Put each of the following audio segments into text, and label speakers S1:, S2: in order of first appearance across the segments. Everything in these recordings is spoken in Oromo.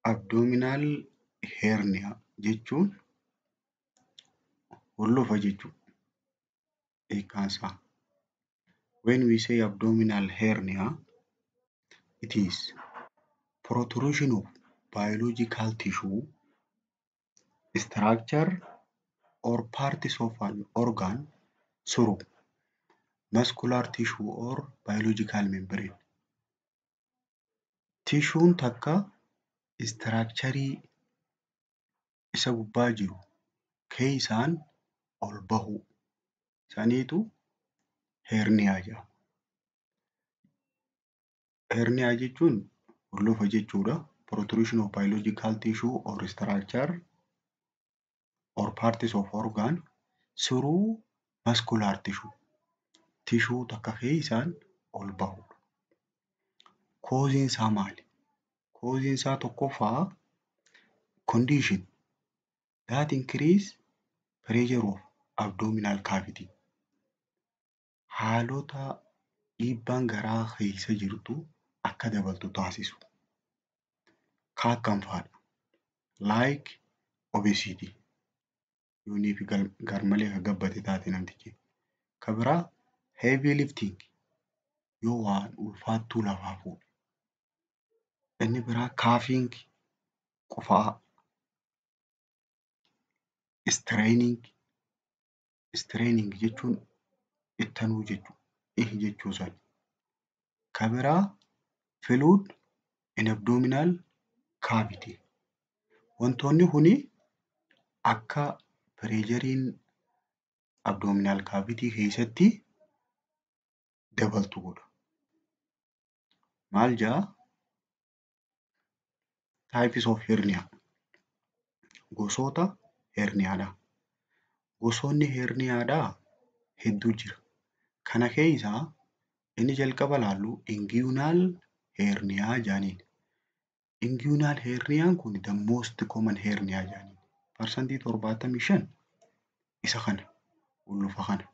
S1: Abdoominaal herniyaa jechuun hollofa jechuudha. Hiikkaansaa. When we say abdominal hernia it is protrusion of biological tissue, structure or parts of an organ through muscular tissue or biological membrane. Tishuun takka istiraakcharii isa gubbaa jiru keessaan ol bahu saniitu herniyaa jedhama. Herniyaa jechuun hollofa jechuudha. Protrusion of biological tissue or structure or parts of organ through muscular tissue. Tishuu takka keessaan ol bahudha. Kooziin isaa maali? Kooziin isaa tokkoffaa condition that increase pressure of abdominal cavity. Haalota dhiibbaan garaa keessa jirtu akka dabaltu taasisu. Kan akkam fa'aadha? Like obesity yoonii fi garmalee kan gabbate taate namtichi. Kan biraa heavy lifting yoo waan ulfaattuu lafaa fuudhe. Inni biraa coughing qufaa. Straining straining jechuun ittanuu jechuudha. Ihi jechuu isaati. Kan biraa fluid in abdominal cavity. Wantoonni kuni akka pireeshariin abdominal cavity keessatti dabaltu godha. Maal jedhaa? Types of hernia. Gosoota herniyaadha. Gosoonni herniyaadhaa hedduu jira. Kana keessaa inni jalqaba ilaallu inguinal herniyaa jedhaniin. Inguinal herniyaan kun the most common herniyaa jedhaniin. Parsantii torbaatamii shan isa kana hollofa kana.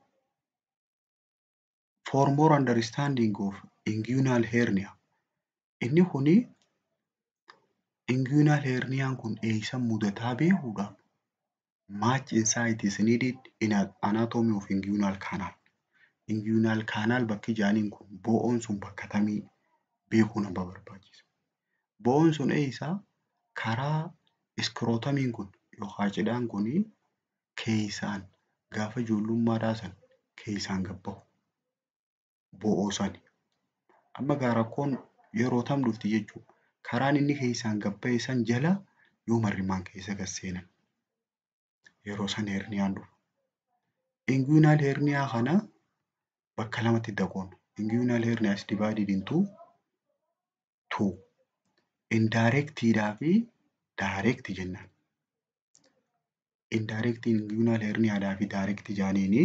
S1: For more understanding of inguinal hernia inni kuni inguinal herniyaan kun eessan mudataa beekuudhaaf much insight is needed in anatomy of inguinal canal. Inguinal canal bakki jedhaniin kun bo'oon sun bakka kamii beekuu nama barbaachisa. Bo'oon sun eessaa karaa iskirootomiin kun yookaan cidhaan kun keessaan gaafa ijoollummaadhaa san keessaan gad bahu. Bo'oo sani. Amma gaa rakkoon yeroo tam dhufti jechuudha. Karaan inni keessaan gad bahe san jala yoo marrimaan keessa gad seenan. Yeroo san herniyaan dhufa. Inguinal herniyaa kana bakka lamatti qoodna. Inguinal hernia is divided into two. Indirectidhaa fi direct jennaan. Indirect inguinal herniyaadhaa fi direct jedhaniini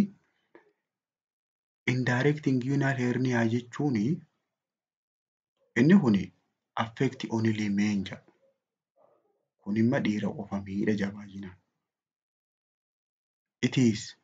S1: indirect inguinal herniyaa jechuun inni kun affect only men jedha. Kun imma dhiira qofa miidha jabaayinaan. It is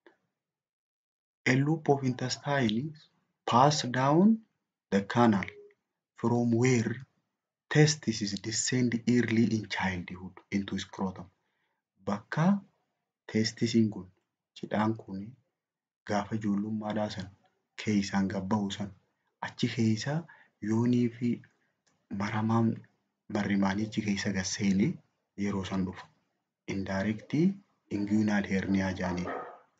S1: a loop of intestine pass down the canal from where testes descend early in childhood into scrotum. Bakka testisiin kun cidhaan kun gaafa ijoollummaadhaa san keessaan gad bahu san achi keessa yoonii fi maramaan marrimaanichi keessa gad seene yeroo san dhufa. Indirect inguinal herniyaa jedhaniin.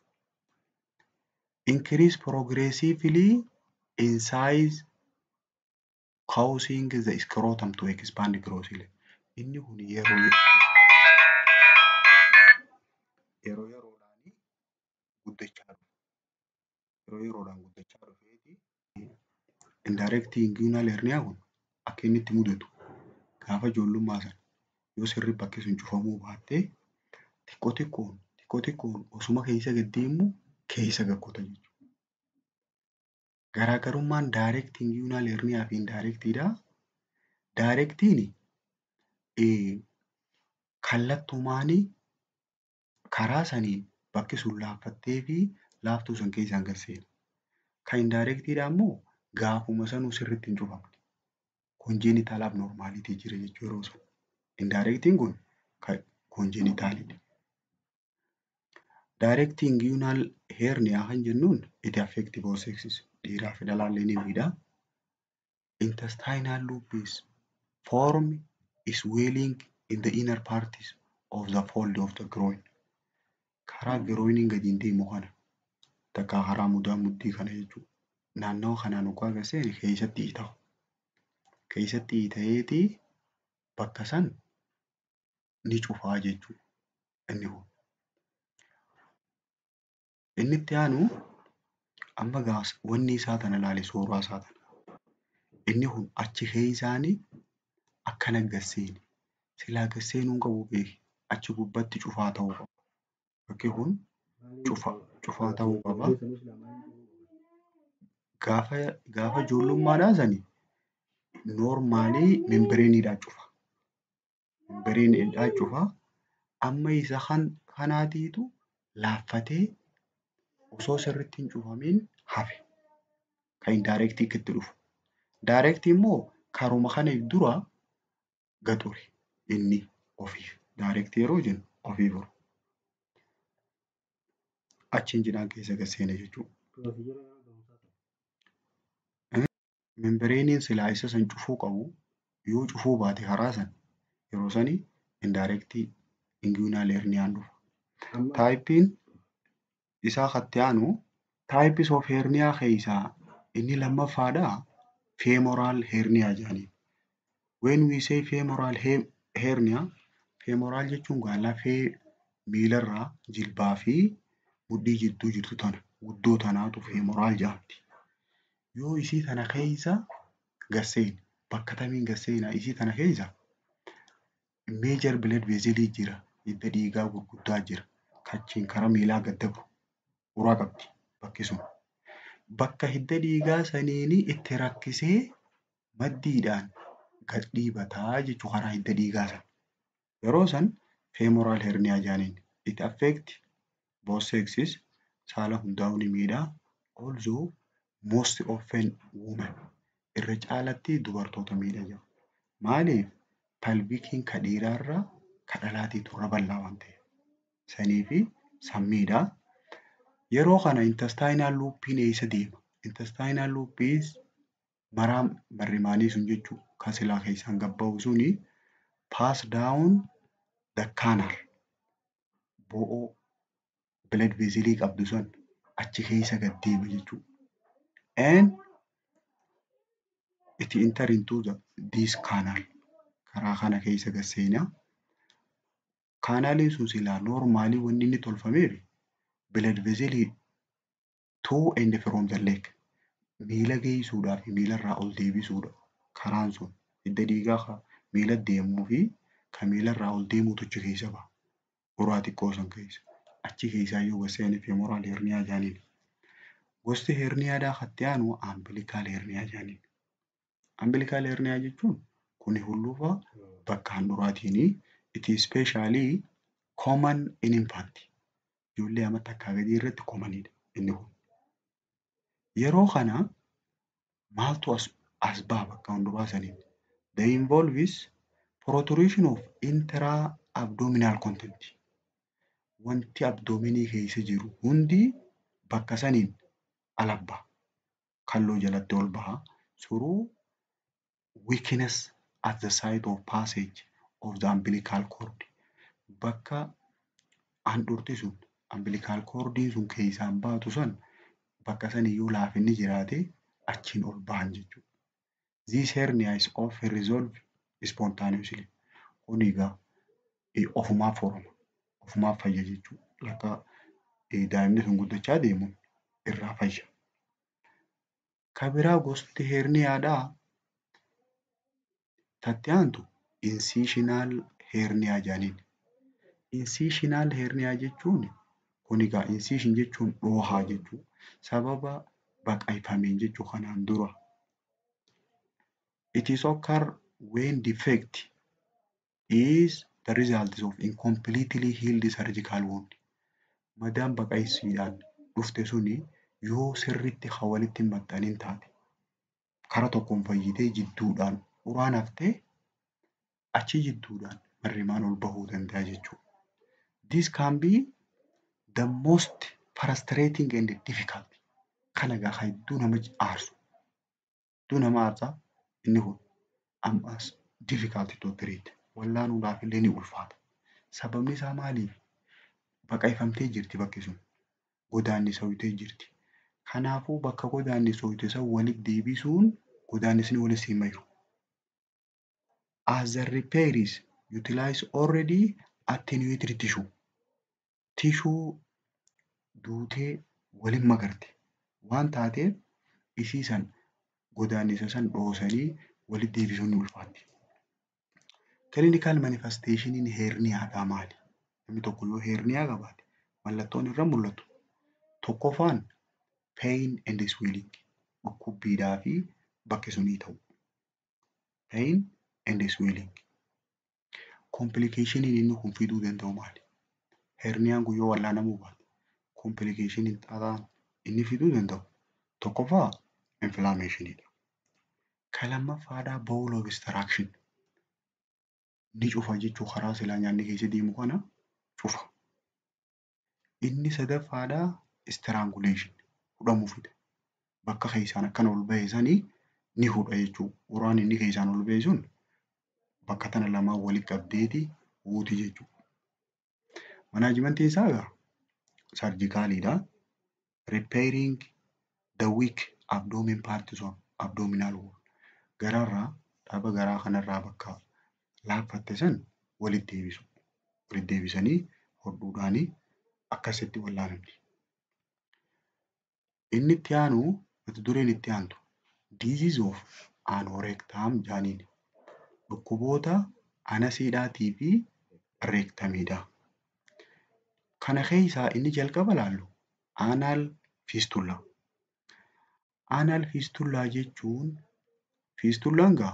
S1: Increase progressively in size causing the scrotum to expand grossly. Inni kun yeroo yeroo yeroodhaan guddachaa dhufa. Yeroo yeroodhaan guddachaa dhufeeti indirect inguinal herniyaa kun akka inni itti mudatu gaafa ijoollummaa sana yoo sirrii bakki sun cufamuu baatte xiqqoo xiqqoon xiqqoo xiqqoon osuma keessa gad deemu keessa gad kota jechuudha. Garaagarummaan direct inguinal herniyaa fi indirectidha. Directiin kallattumaan karaa saniin bakki sun laaffattee fi laaftuu san keessaan gad seena. Kan indirectidha immoo gaafuma sanuu sirriitti hin cufamne. Congenital abnormality jira jechuu yeroo sana. Indirectiin kun konjenitaalidha. Direct inguinal hernia kan jennuun it affect both sexes dhiiraa fi dhalaallee ni miidha. Intestinal loop is form swelling in the inner parts of the fold of the groin. Karaa groiniin gadiin deemu kana takka karaa mudaa mudhii kana jechuudha. Naannawa kanaan hoggaa gad seene keessatti hiita'a. Keessatti hiita'eeti bakka san ni cufaa jechuudha inni kun. Inni itti aanu amma gaas wanni isaa tana ilaali suuraa isaa tana. Inni kun achi keessaanii akkana gad seene. Silaa gad seenuu hin qabu beeki. Achi gubbaatti cufaa ta'uu qaba. Bakki kun cufaa ta'uu qaba. Gaafa gaafa ijoollummaadhaa sanii noormaalii membireeniidhaan cufa. Membireeniidhaan cufa. Amma isa kan kanaatiitu laaffatee osoo sirriitti hin cufamiin hafe. Kan indaayirektii itti dhufu. Daayirektii immoo karuma kana dura gaxure inni ofiif. Daayirektii yeroo jennu ofiif ture. Achiin cinaan keessa gad seene jechuudha. Membireeniin silaa isa san cufuu qabu yoo cufuu baate karaa san yeroo sanii indaayirektii inguinaal herniyaan dhufa. Taayippiin isaa katti aanu taayipis of herniyaa keessaa inni lammaffaadhaa feemoraal herniyaa jedhaniin. When we say femoral hernia, femoraal jechuun gaa lafee miilarraa jilbaa fi mudhii jidduu jirtu tana guddoo tanaatu femoraal jedhamti. Yoo isii tana keessa gad seene bakka kamiin gad seenaa isii tana keessa meejor blood vessel jira hidda dhiigaa gurguddaa jira kachiin karaa miilaa gad dabru uraa qabdi bakki sun. Bakka hidda dhiigaa saniin itti rakkisee maddiidhaan gad dhiibataa jechuu karaa hidda dhiigaa sana. Yeroo san femoraal herniyaa jedhaniin. It affect both sexes saala hundaa'uu ni miidha. Also most often women irra caalatti dubartoota miidha jedhu. Maaliif palbikiin ka dhiiraarraa ka dhalaatiitu irra bal'aa waan ta'eef. Sanii fi sammiidha. Yeroo kana intestinaal luuppiin eessa deema? Intestinaal luuppiin maraa marrimaanii sun jechuudha. Kan silaa keessaan gabbaa'u suni pass down the canal bo'oo blood vesselii qabdu san achi keessa gad deema jechuudha. And it enter into the, this canal karaa kana keessa gad seenaa. Kaanaaliin sun silaa noormaalii wanni inni tolfameef blood vesselii to and from the leg miila geessuudhaa fi miilarraa ol deebisuudha. Karaan sun hidda dhiigaa miila deemuu fi kan miilarraa ol deemuutu achi keessa baha. Uraa xiqqoo san keessa. Achi keessaa yoo gad seene femoraal herniyaa jedhaniin. Gosti herniyaadhaa katti aanu ambilikaal herniyaa jedhaniin. Ambilikaal herniyaa jechuun kuni hulluufa bakka handhuuraatiini. It is specially common in infant. Ijoollee amma takkaa gadii irratti commonidha inni kun. Yeroo kana maaltu as, as baha bakka handhuuraa saniin? They involves protrusion of intra-abdominal content. Wanti abdoominii keessa jiru hundi bakka saniin ala baha. Kalloo jalatti ol baha. Through weakness at the site of passage of the umbilical cord. Bakka handhuurti sun umbilical cordiin sun keessaan baatu san bakka san iyyuu laafinni jiraate achiin ol bahan jechuudha. This hernia is often resolved spontaneously. Kun egaa ofumaaf horama. Ofumaaf fayya jechuudha. Akka daa'imni sun guddachaa deemuun irraa fayya. Kan biraa gosti herniyaadhaa tatti aantu incisional herniyaa jedhaniin. Incisional herniyaa jechuun kun egaa incision jechuun dhoohaa jechuudha. Sababa baqaqfameen jechuu kanaan dura. It is occur when defect is the result of incompletely healed surgical wound. Madaan baqaqsiidhaan dhufte suni yoo sirriitti kan walitti hin maxxanin taate kara tokkoon fayyitee jidduudhaan uraan haftee achi jidduudhaan marrimaan ol bahuu danda'a jechuudha. This can be the most frustrating and difficult. Kana egaa hedduu nama aarsu. Hedduu nama aarsa inni kun ammas difficult to treat. Wallaanuudhaaf illee ni ulfaata. Sababni isaa maali? Baqaqfamtee jirti bakki sun. Godaannisooytee jirti. Kanaafuu bakka godaannisooyte san walitti deebisuun godaannisni walitti hin mahiru. As the repairs utilize already attenuated tissue. Tishuu duutee waliin magarte waan taateef isii san godaannisa san dhoosanii walitti deebisuun ni ulfaatti. Clinical manifestationin heerniyaadhaa maali? Namni tokko yoo heerniyaa qabaate mallattoon irra mul'atu. Tokkoffaan pain and swelling dhukkubbiidhaa fi bakki sunii ta'u. Pain and swelling. Complicationin inni kun fiduu danda'u maali? Heerniyaan kun yoo wallaanamuu baate complicationin xaxaan inni fiduu danda'u tokkoffaa inflammationidha. Kan lammaffaadhaa bowel obstruction. Ni cufa jechuu karaa silaa nyaanni keessa deemu kana cufa. Inni sadaffaadhaa strangulation hudhamuu fida. Bakka keessaan akkana ol bahe sanii ni hudha jechuudha. Uraan inni keessaan ol bahe sun bakka tana lamaan walitti qabdeeti huuti jechuudha. Manaajimentiin isaa egaa sarjikaaliidha. Repairing the weak abdomen parts of abdominal wall. Gararraa dhaaba garaa kanarraa bakka laaffatte san walitti deebisu. Walitti deebisanii hodhuudhaanii akkasitti wallaanamti. Inni itti aanu mata dureen itti aantu disease of anorectum jaaniin dhukkuboota anasiidhaatii fi reektamiidha. Kana keessaa inni jalqaba laallu anal fistula. Anal fistulaa jechuun fistullaan gaa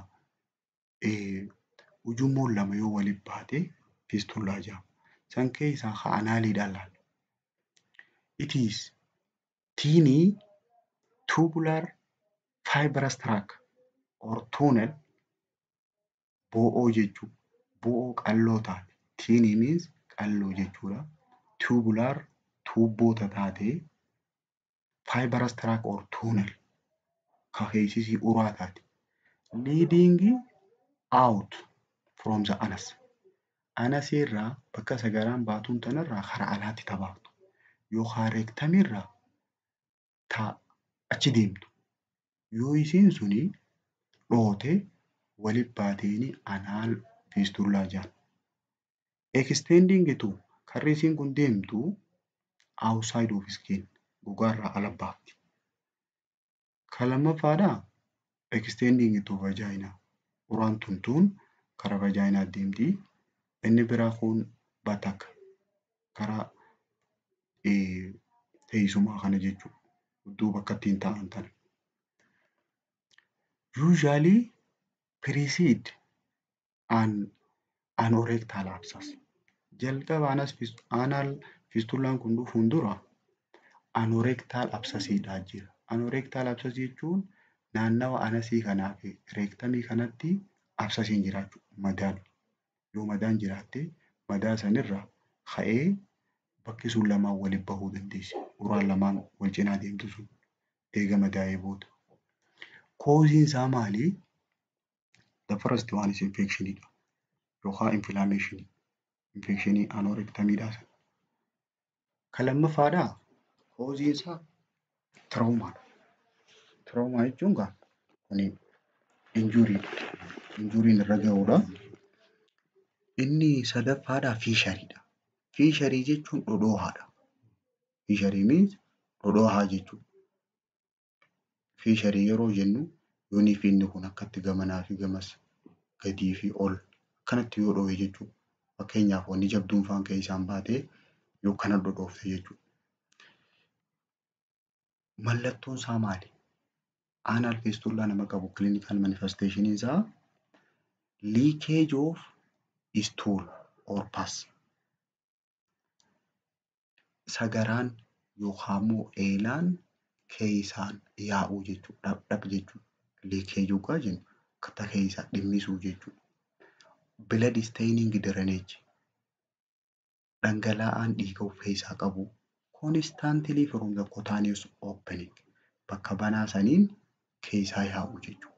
S1: ujummoon lama yoo walitti baate fistulaa jedhama. San keessaa ka anaaliidhaan laalla. It is teeny tubular fibrous tract or tunnel bo'oo jechuudha. Bo'oo qalloo taate. Teeny means qalloo jechuudha. Tubular tuubboota taatee fibrous tract or tunnel ka keessisii uraa taate. Leading out from the anus. Anasii irraa bakka sagaraan baatuun tanarraa karaa alaatti tabaaftu. Yookaan reektamiirraa ta achi deemtu. Yoo isiin suni dhoote walitti baateeni anaal fiistullaa jedhama. Extending to karri isiin kun deemtu outside of skin gogaarraa ala baafti. Kan lammaffaadhaa extending to vagina uraan tuntuun karaa vajaayinaa deemti. Inni biraa kun bataka karaa teessumaa kana jechuudha. Iddoo bakka ittiin taa'an tana. Usually precede an anorectal abscess. Jalqaba anas anal fistulaan kun dhufuun dura anorectal abscessiidhaa jira. Anorectal abscess jechuun naannawa anasii kanaa fi reektamii kanatti absasiin jiraachuu madaan yoo madaan jiraatte madaa sanirraa ka'ee bakki sun lamaan walitti bahuu dandeessi. Uraan lamaan wal cinaa deemtu sun eega madaa'ee booda. Kooziin isaa maali? The first one is infectionidha yookaan inflammation infectionii anorektamiidhaa sana. Kan lammaffaadhaa kooziin isaa tiroomaadha. Tiroomaa jechuun gaa kuni injuriidha. Injuriin irra ga'uudha. Inni sadaffaadhaa fiishariidha. Fiisharii jechuun dhodhoohaadha. Fiisharii means dhodhoohaa jechuudha. Fiisharii yeroo jennu yoonii fi inni kun akkatti gamanaa fi gamas gadii fi ol akkanatti yoo dhohe jechuudha. Fakkeenyaaf wanni jabduun faan keessaan baatee yoo kana dhodhoofte jechuudha. Mallattoon isaa maali? Anal fistulaa nama qabu clinical manifestation isaa leakage of stool or pus. Sagaraan yookaan immoo eelaan keessaan yaa'uu jechuudha. Dhaq jechuudha. Leakage yookaan jennu akka keessaa dhimmisuu jechuudha. blood staining drainage dhangala'aan dhiiga of keessaa qabu constantly from the cutaneous opening bakka banaa saniin keessaa yaa'u jechuudha.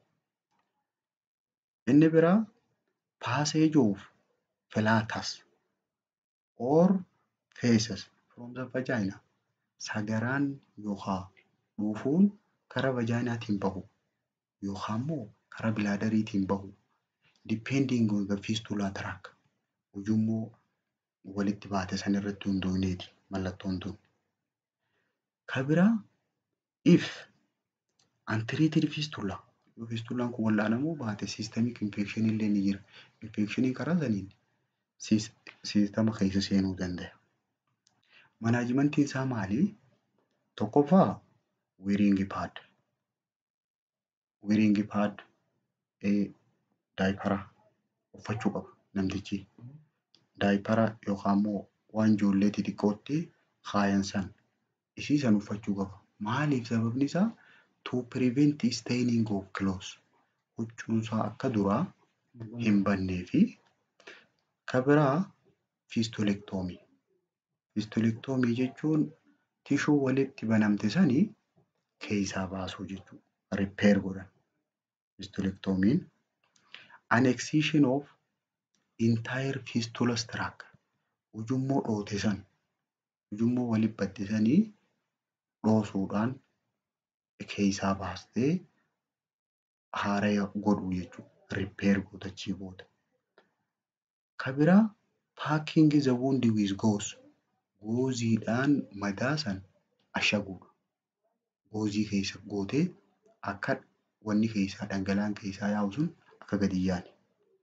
S1: Inni biraa passage of flatus or feces from the vagina sagaraan yookaan dhuufuun karaa vajaanaatiin bahu yookaan immoo karaa bilaadariitiin bahu depending on the fistula tract ujummoo walitti baate san irratti hundoofneeti mallattoon tun. Ka biraa if untreated fistula yoo fistulaan kun wal'aanamuu baate systemic infection illee ni jira. Infectioniin karaa saniin siistama keessa seenuu danda'a. Manaajimentiin isaa maali? Tokkoffaa wearing pad. Wearing pad daayipara uffachuu qaba namtichi. Daayipara yookaan immoo waan ijoollee xixiqqootti kaayan san isii san uffachuu qaba. Maaliif sababni isaa to prevent staining of clothes huccuun isaa akka duraa hin bannee fi ka biraa fiistoleektoomii. Fiistoleektoomii jechuun tishuu walitti banamte sanii keessaa baasuu jechuudha. Ripeer godhan. Fiistoleektoomiin annexation of entire fistulous tract ujummoo dhoote san ujummoo walitti badde sanii dhoosuudhaan keessaa baastee haaraya godhuu jechuudha. Ripeer godhachii booda. Ka biraa packing the wound with gauze gooziidhaan madaa san ashaguudha. Goozii keessa gootee akka wanni keessaa dhangala'aan keessaa yaa'u sun akka gadi hin yaane.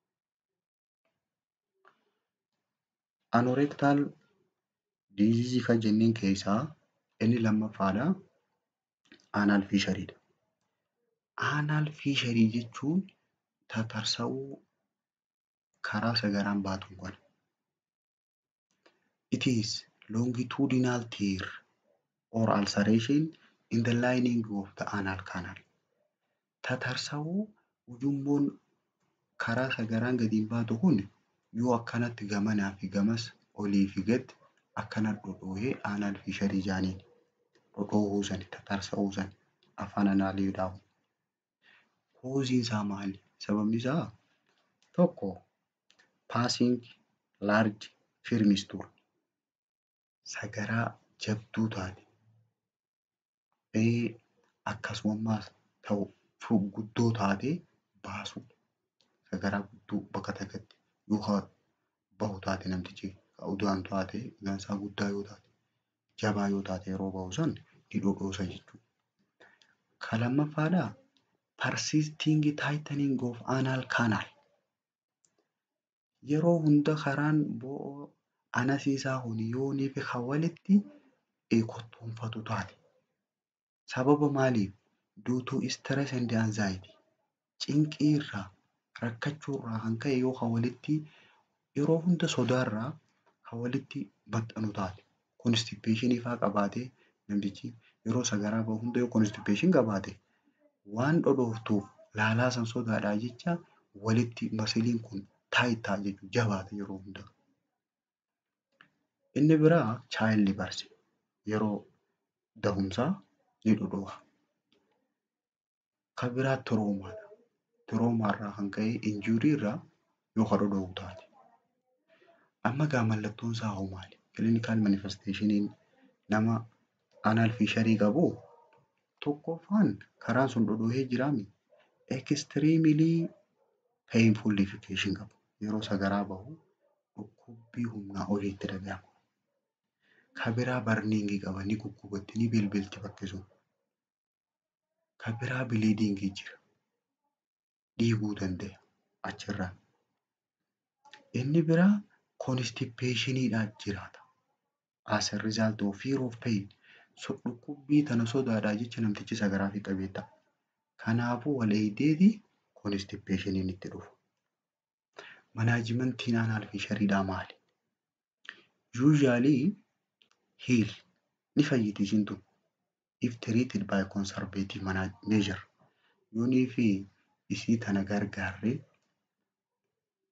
S1: Anorektaal diizizii kan jenneen keessaa inni lammaffaadha. Aanaal fiishariidha. Aanaal fiisharii jechuun tatarsa'uu karaa sagaraan baatuun kana. It is longitudinal tear or ulceration in the lining of the anal canal. Tatarsa'uu ujummoon karaa sagaraan gadiin baatu kun yoo akkanatti gamanaa fi gamas olii fi gad akkana dhodhoohee aanaal fiisharii jaaniin dhodhoohuu sani tatarsa'uu sani afaan anaaliidhaan. Kooziin isaa maali? Sababni isaa tokko passing large firmisture sagaraa jabduu taate akkasumas ta'u guddoo taate baasuudha. Sagaraa guddoo bakka takkatti yoo bahu taate namtichi udaan taate gaansaa guddaa yoo taate jabaa yoo taate yeroo bahu san ni dhodhoosa jechuudha. Ka lammaffaadhaa persisting tightening of anal canal yeroo hunda karaan bo'oo anasiisaa kun yoonii fi kan walitti kottoonfatu taate sababa maaliif due to stress and anxiety cinqii irraa rakkachuu irraa kan ka'e yoo kan walitti yeroo hunda sodaarraa kan walitti maxxanu taate konstipeeshinii fa'aa qabaatee namtichi yeroo sagaraa bahu hunda yoo konstipeeshin qabaate waan dhodhooftuuf laalaa san sodaadhaa jecha walitti masiliin kun taayitaa jechuudha jabaata yeroo hunda. Inni biraa chaayildi barsi yeroo dahumsaa ni dhodhoofa. Kan biraa tiroomaadha. Tiroomaarraa kan ka'e injuurii irraa yoo kan dhodhoofu taate. Amma gaa mallattoon isaa hoo maali? Clinical manifestationin nama anal fiisharii qabu tokkoffaan karaan sun dhodhoohee jiraami. Extremely painful defecation qaba. Yeroo sagaraa bahu dhukkubbii humnaa oliitti dhagahama. Kan biraa barniingii qaba ni guggubatti ni bilbilti bakki sun. Kan biraa biliidingii jira. Dhiiguu danda'a achirraa. Inni biraa konstipeeshiniidhaan jiraata. As a result of fear of pain. Dhukkubbii tana sodaadhaa jecha namtichi sagaraa fi qabeetta. Kanaafuu wal eegdeeti konstipeeshiniin itti dhufu. Manaajimentiin aanaal fiishariidhaa maali? Usually heal ni fayyiti isin tun if treated by conservative measure yoonii fi isii tana gargaarree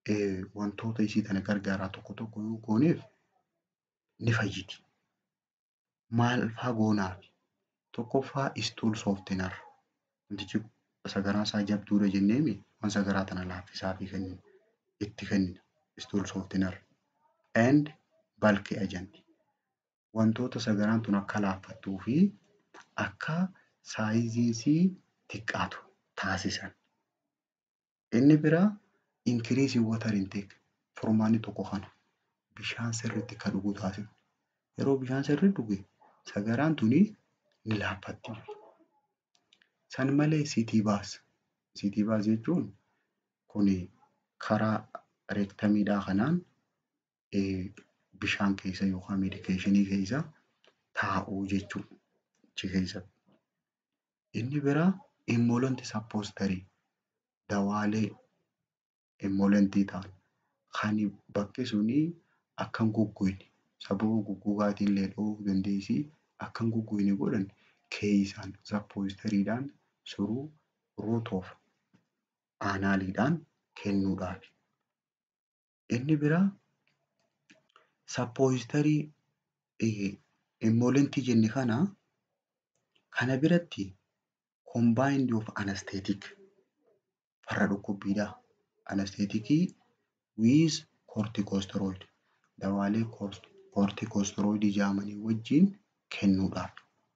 S1: wantoota isii tana gargaaraa tokko tokko yoo gooneef ni fayyiti. Maal faa goonaaf? Tokkoffaa istuul sooftinar. Wantichi sagaraa isaa jabduudha jenneemi waan sagaraa tana laaffisaa fi kenninu itti kennina. Istuul sooftinar and balki ajanti. Wantoota sagaraan tun akka laaffattuu fi akka saayiziisii xiqqaatu taasisan. Inni biraa inkiriisii watar inteek furmaanni tokko kana bishaan sirriitti akka dhugu taasisa. Yeroo bishaan sirrii dhuge sagaraan tuni ni laaffatti. San malee sitii baas. Sitii baas jechuun kuni karaa reektamiidhaa kanaan bishaan keessa yookaan meedikeeshinii keessa taa'uu jechuudha. Achi keessatti. Inni biraa immolanti sappostarii dawaalee immolantii ta'an kan bakki suni akka hin goggogne sababa goggogaatiin illee dhowwuu dandeessi akka hin goggogne godhan keessaan sappoostariidhaan suruu root of aanaaliidhaan kennuudhaafi. Inni biraa sappoostarii immolantii jenne kana kana biratti combined of anesthetic farra dhukkubbiidhaa. Anesteetikii with corticosteroid dawaalee corticosteroidii jedhamanii wajjin kennuudhaaf.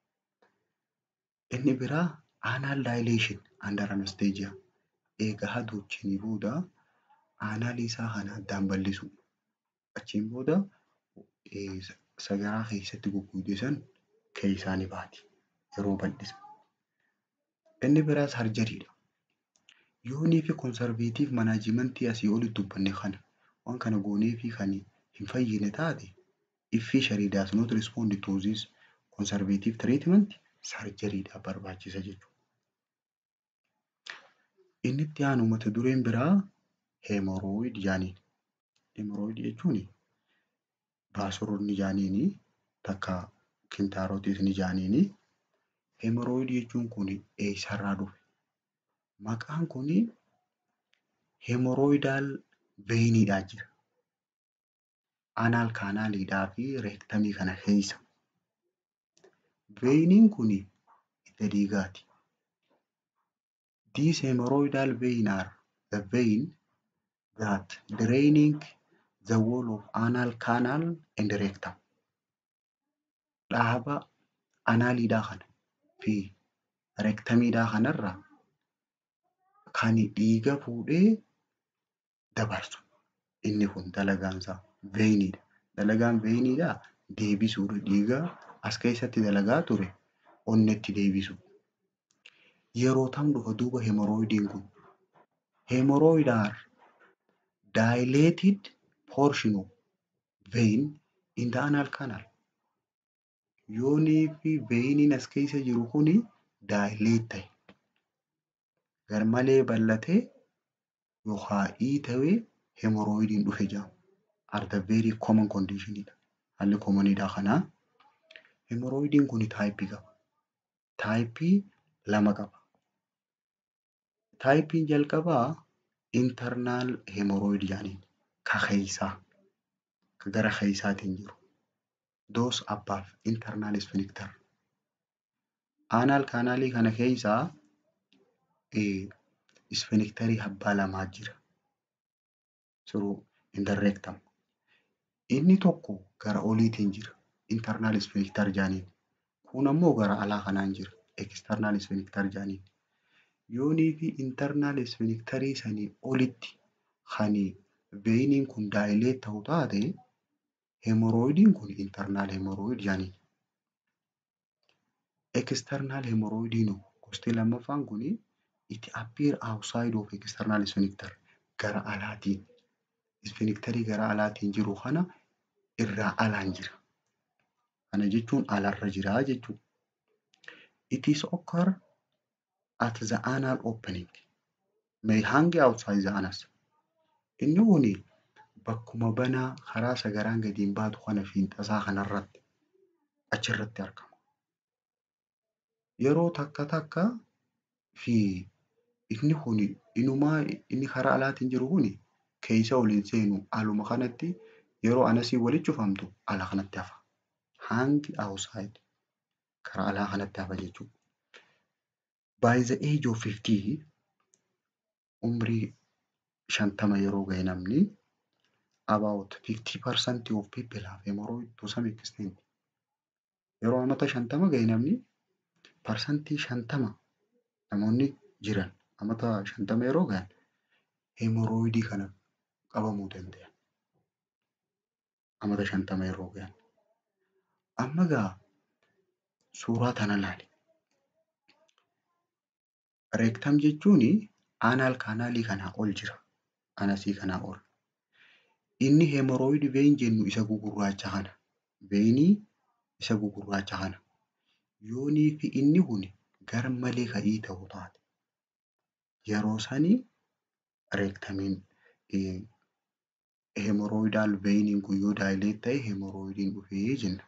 S1: Inni biraa anal dilation under anesthesia eega haduuchanii booda aanaalii isaa kana addaan bal'isu. Achiin booda sagaraa keessatti goggoge san keessaa ni baati yeroo bal'isan. Inni biraa sarjariidha. Yoonii fi konsarveetiif manaajimentii asii olitti dubbanne kana waan kana goonee fi kan hin fayyine taate iffii sharii does not respond to this conservative treatment sarjariidha barbaachisa jechuudha. Inni itti aanu mata dureen biraa heemorooyid jaaniin. Heemorooyid jechuun baasoroonni jaaniini takka kintaarotiis jaaniini. Heemorooyid jechuun kun eessarraa dhufe? Maqaan kuni heemorooyidaal veeyiniidhaa jira. Anaal kaanaaliidhaa fi reektamii kana keessa. Veeyiniin kun hidda dhiigaati. These hemorrhoidal vein are the vein that draining the wall of anal canal and rectum. Dhaaba anaaliidhaa kana fi reektamiidhaa kanarraa kan dhiiga fuudhee dabarsu. Inni kun dalagaansaa veeyiniidha. Dalagaan veeyiniidhaa deebisuudha. Dhiiga as keessatti dalagaa ture onnetti deebisu. Yeroo tam dhufa duuba heemorooyidiin kun? Hemorrhoid are dilated portion of vein in the anal canal. Yoonii fi veeyiniin as keessa jiru kuni daayileet ta'e. Garmalee bal'atee yookaan hiitawee hemorrhoidiin dhufe jedhama. Are the very common conditionidha. Haalli koomaniidha kanaa. Hemorrhoidiin kun taayipii qaba. Taayipii lama qaba. Taayipiin jalqabaa internal hemorrhoid jedhaniin ka keessaa ka gara keessaatiin jiru. Those above internal sphincter. Anal kaanaalii kana keessaa sphincterii abbaa lamaa jira. Through in the rectum. Inni tokko gara oliitiin jira. Internal sphincter jedhaniin. Kun ammoo gara alaa kanaan jira. External sphincter jedhaniin. Yoonii fi internal sphincterii sanii olitti kan veeyiniin kun daayileet ta'u taate hemorrhoidiin kun internal hemorrhoid jedhaniin. External hemorrhoidiin gosti lammaffaan kun it appear outside of external sphincter gara alaatiin. Sphincterii gara alaatiin jiru kana irraa alaan jira. Kana jechuun alarra jira jechuudha. It is occur at the anal opening. May hang outside the anus. Inni kun bakkuma banaa karaa sagaraan gadiin baatu kana fiinxasaa kanarratti achirratti argama. Yeroo takka takka fi inni kun inumaa inni karaa alaatiin jiru kun keessa ol hin seenu aluma kanatti yeroo anasii walitti cufamtu ala kanatti hafa. Hangi outside karaa alaa kanatti hafa jechuudha. By the age of 50 umrii shantama yeroo gahe namni about 50% of people have hemorrhoid to some extent. Yeroo amata shantama gahe namni parsantii shantama namoonni jiran amata shantama yeroo gahan hemorrhoidii kana qabamuu danda'an. Amata shantama yeroo gahan. Amma gaa suuraa tana ilaali. Reektam jechuun aanaal kaanaalii kanaa ol jira. Anasii kanaa ol. Inni hemorrhoid vein jennu isa gugurraacha kana. Veinii isa gugurraacha kana. Yoonii fi inni kun gar malee ka'ii ta'u taate yeroo sanii reektamiin hemorrhoidal veiniin kun yoo daayileet ta'e hemorrhoidiin dhufee jenna.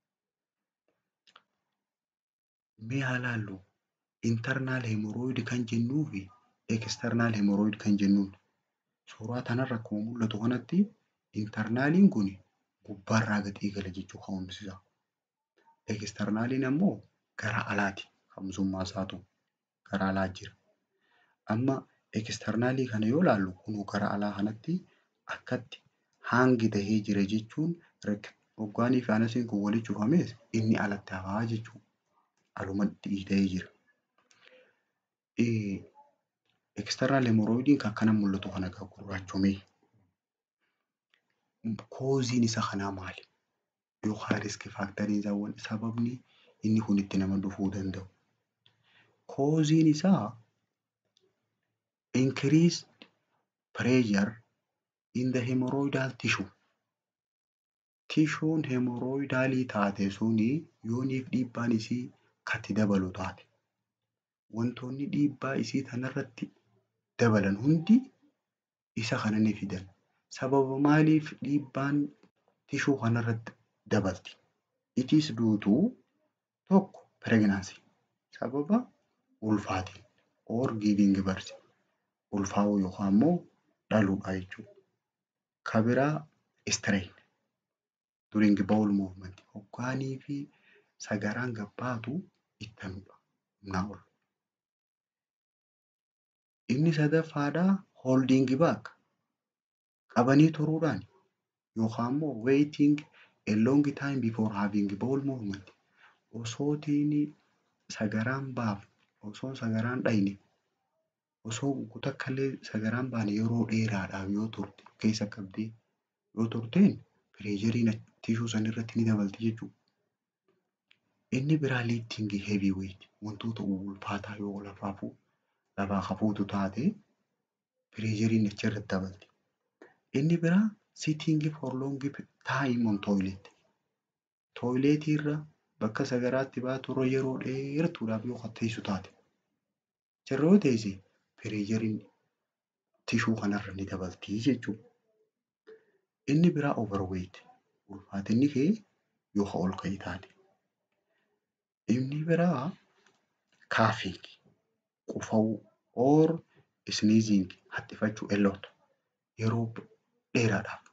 S1: Mee haa ilaallu internal hemorrhoid kan jennuu fi external hemorrhoid kan jennuun suuraa kanarra akkuma mul'atu kanatti internaaliin kun gubbaarraa gadi gala jechuu ka'umsiisa. Externaliin ammoo gara alaati ka'umsummaa isaatu gara alaa jira. Amma externalii kana yoo ilaallu kunuu gara alaa kanatti akkatti haangi tahee jira jechuun hoggaanii fi anasiin kun walitti cufames inni alatti hafaa jechuudha. Alumatti dhiita'ee jira. External hemorrhoidiin kan akkana mul'atu kana egaa gurraachomee. Kooziin isa kanaa maali? Yookaan riiski faaktarii isaawwan sababni inni kun itti nama dhufuu danda'u. Kooziin isaa increased pressure in the hemorrhoidal tissue. Tishuun hemorrhoidaalii taate suni yooniif dhiibbaan isii katti dabalu taate. Wantoonni dhiibbaa isii kanarratti dabalan hundi isa kana ni fidan. Sababa maaliif dhiibbaan tishuu kanarratti dabalti? It is due to tokko pregnancy sababa ulfaatiin or giving birth ulfaa'uu yookaan immoo dhaluudha jechuudha. Kan biraa strain during bowel movement hoggaanii fi sagaraan gabbaatu ittanuudha humnaa ol. Inni sadaffaadhaa holding back qabanii turuudhaan yookaan immoo waiting a long time before having bowel movement osootiin sagaraan baaf osoo sagaraan dhayne osoo takkallee sagaraan baane yeroo dheeraadhaaf yoo turte keessa qabdee yoo turteen pireeshariin tishuu sanirratti ni dabalti jechuudha. Inni biraa lifting heavy weight wantoota ulfaataa yoo lafaa fuudhu lafaa hafuutu taate pireeshariin achirratti dabalti. Inni biraa sitting for long time on toilet. Toileetii irra bakka sagaraatti baaturra yeroo dheertuudhaaf yoo teessu taate. Achirra yoo teesse pireeshariin tishuu kanarra ni dabalti jechuudha. Inni biraa overweight ulfaatinni kee yoo ol ka'e taate. Inni biraa coughing qufa'uu or sneezing haxxifachuu elloota yeroo dheeraadhaaf.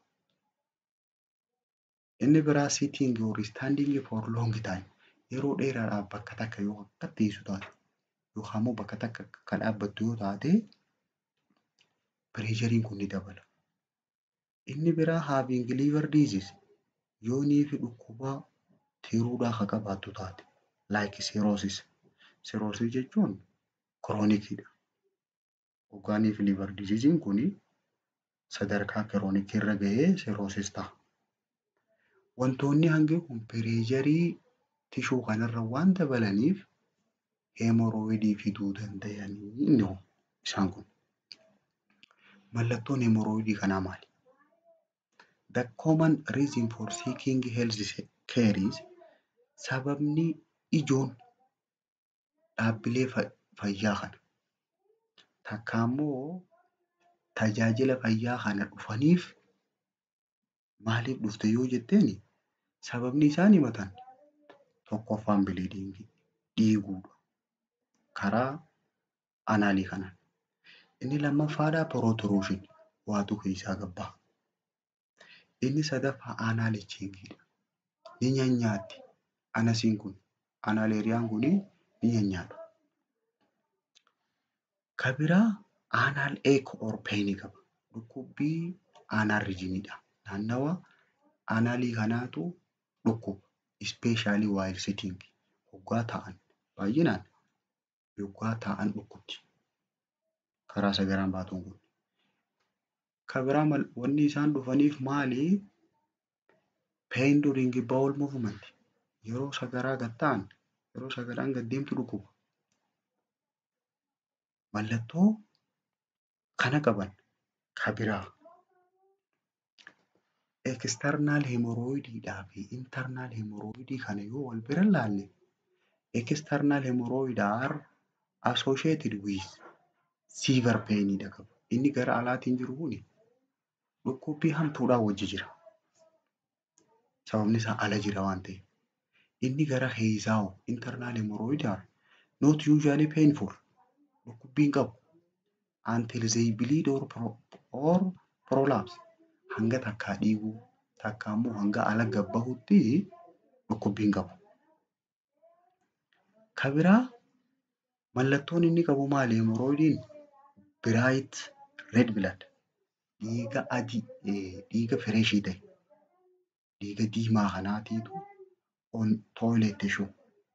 S1: Inni biraa sitting or standing for long time yeroo dheeraadhaaf bakka takka yoo akka teessu taate yookaan immoo bakka takka kan dhaabbattu yoo taate pireeshariin kun ni dabala. Inni biraa having liver disease yoonii fi dhukkuba tiruudhaa kan qabaattu taate like cirrhosis. Cirrhosis jechuun kiroonikiidha. Hoggaanii fi liver diseasiin kun sadarkaa kiroonikii irra gahee cirrhosis ta'a. Wantoonni hangi kun pireesharii tishuu kanarra waan dabalaniif hemorrhoidii fiduu danda'anii inni isaan kun. Mallattoon hemorrhoidii kanaa maali? The common reason for seeking health care is sababni ijoon dhaabbilee fayyaa kana takka immoo tajaajila fayyaa kana dhufaniif maaliif dhufte yoo jetteen sababni isaan himatan tokkoffaan biliidingii dhiiguudha karaa anaalii kanaan. Inni lammaffaadhaa pirootiruushin waatu keessaa gabbaa. Inni sadaffaa aanaa licheeggiidha. Ni nyaanyaatti. Anasiin kun anaaleeriyaan kun ni nyaanyaadha. Ka biraa aanal eeko orpeenii qaba. Dhukkubbii aanal rijiniidha. Naannawa aanalii kanaatu dhukkuba. Ispeeshaalii waayil siting hoggaa ta'an baay'inaan hoggaa ta'an dhukkubdi. Karaa sagaraan baatuun kun. Ka biraa wanni isaan dhufaniif maali? Pain during bowel movement. Yeroo sagaraa gad ta'an yeroo sagaraan gad deemtu dhukkuba. Mallattoo kana qaban ka biraa eksternaal hemorooyidiidhaa fi intarnaal hemorooyidii kana yoo wal bira ilaalle eksternaal hemorooyid are associated with severe painidha qaba. Inni gara alaatiin jiru kun dhukkubbii hamtuudhaan wajji jira. Sababni isaa ala jira waan ta'eef. Inni gara keessaa internal hemorrhoid are not usually painful. Dhukkubbiin qabu until they bleed or, pro, or prolapse. Hanga takkaa dhiiguu takkaa immoo hanga ala gabbahutti dhukkubbiin qabu. Ka biraa mallattoon inni qabu maali? Hemorrhoidiin bright red blood dhiiga adii dhiiga fireeshii ta'e dhiiga diimaa kanaatiitu on toilet tissue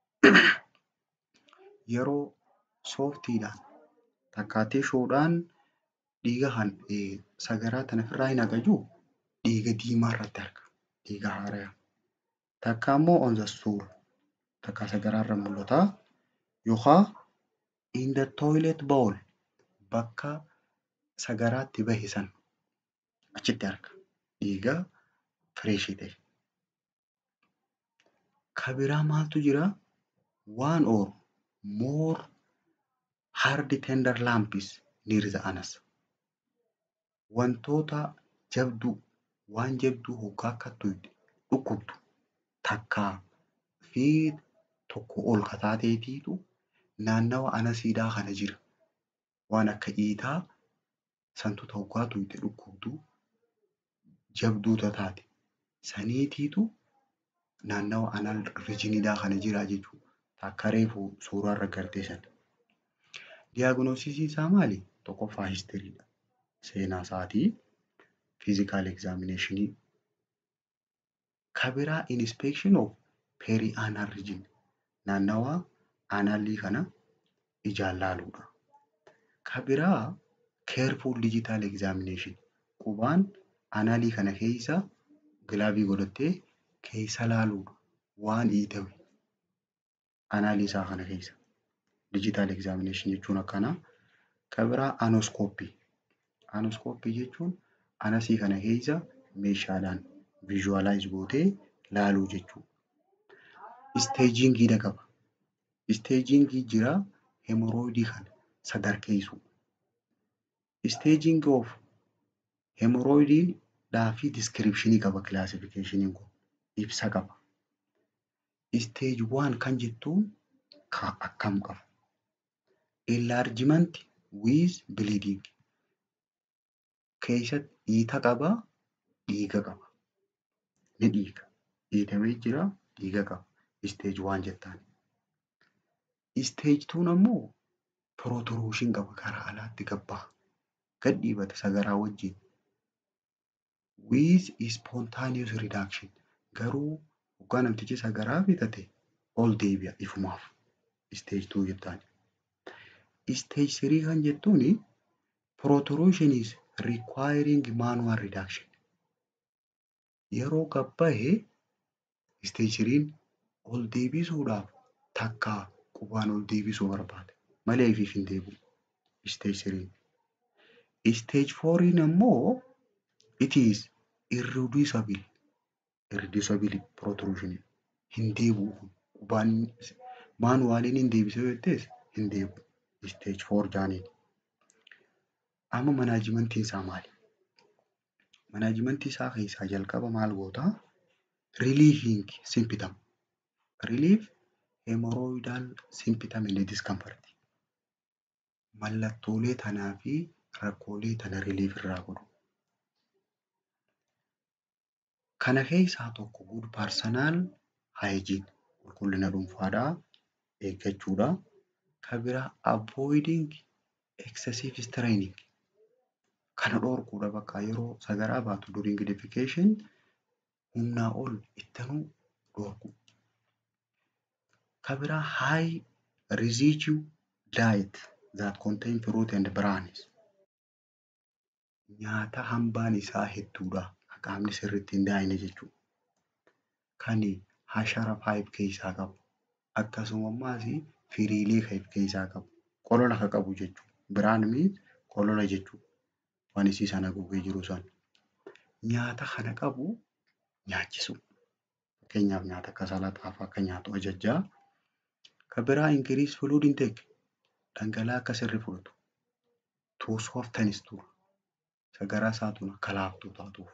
S1: yeroo sooftiidhaan takkaa tishuudhaan dhiiga kan sagaraa tana ofirraa hin haqajuu dhiiga diimaa irratti arga dhiiga haaraa takka immoo on the stool takka sagaraa irra mul'ata yookaan in the toilet bowl bakka sagaraatti bahe san achitti arga dhiiga fireeshii ta'e. Ka biraa maaltu jira? One or more hard tender lumps near the anus. Wantoota jabduu waan jabduu hoggaa akka dhukkubdu takkaa fi tokko ol kataateetiitu naannawa anasiidhaa kana jira. Waan akka dhiitaa santuuta hoggaa tuyte dhukkubduu jabduu taate saniitiitu naannawa anal rijiniidhaa kana jira jechuudha. Takka reefu suuraa irra gartee sana. Diyaagnoosisiin isaa maali? Tokkoffaa histiriidha. Seenaa isaatii fiizikaal egzaaminashinii. Ka biraa inspection of perianal region naannawa analii kana ijaan laaluudha. Ka biraa careful digital examination qubaan analii kana keessa gilaavii godhattee keessa laaluudha. Waan hiitame analii isaa kana keessa. Digital examination jechuun akkana. Ka biraa anoskooppii. Anoskooppii jechuun anasii kana keessa meeshaadhaan visualize gootee laaluu jechuudha. Isteejiingiidha qaba. Isteejiingii jira hemorrhoidii kana sadarkeessu. Isteejiing of hemorrhoidiidhaa fi diskiripshinii qaba kilaasifikeeshiniin kun. Ibsa qaba. Isteej waan kan jettuun akkam qaba? Enlargement with bleeding. Keessatti dhiita qaba, dhiiga qaba. Ni dhiiga. Dhiitamee jira, dhiiga qaba. Isteej waan jettaan. Isteej tuun ammoo pirootiruushin qaba karaa alaatti gabbaa. Gad dhiibata sagaraa wajjin. With spontaneous reduction. Garuu hoggaa namtichi sagaraa bitate ol deebi'a ifumaaf. Isteej tuu jettaan. Isteej sirii kan jettuuni protrusion is requiring manual reduction. Yeroo gabbaa'e isteej siriin ol deebisuudhaaf takkaa qubaan ol deebisuu barbaada. Malee ifiif hin deebi'u isteej siriin. Isteej fooriin ammoo it is irreducible irreducible protrusion hin deebi'u qubaan maanuwaaliin hin deebisee jettees hin deebi'u. Isteej foor jaaniin. Amma manaajimentiin isaa maali? Manaajimentii isaa keessaa jalqaba maal gootaa? Relieving symptom. Relief hemorrhoidal symptom and discomfort. Mallattoolee tanaa fi rakkoolee tana relief irraa godhu. Kana keessaa tokko good personal hygiene qulqullina dhuunfaadhaa eeggachuudha. Kan biraa avoiding excessive straining kana dhorkuudha bakka yeroo sagaraa baatu during defecation humnaa ol ittanuu dhorku. Kan biraa high residue diet that contain fruit and grains nyaata hambaan isaa hedduudha qaamni sirriitti hin daayine jechuudha. Kan hashara paayip keessaa qabu akkasumas firiilee kan of keessaa qabu qolola kan qabu jechuudha. Biraan miin qolola jechuudha. Waan isii sana gogee jiru sana. Nyaata kana qabu nyaachisu. Fakkeenyaaf nyaata akka salaaxaa fa'aa akka nyaatu ajajjaa. Kan biraa increase fluid intake dhangala'aa akka sirrii fudhatu. To softenis tura. Sagaraa isaatuun akka laaftuu taatuuf.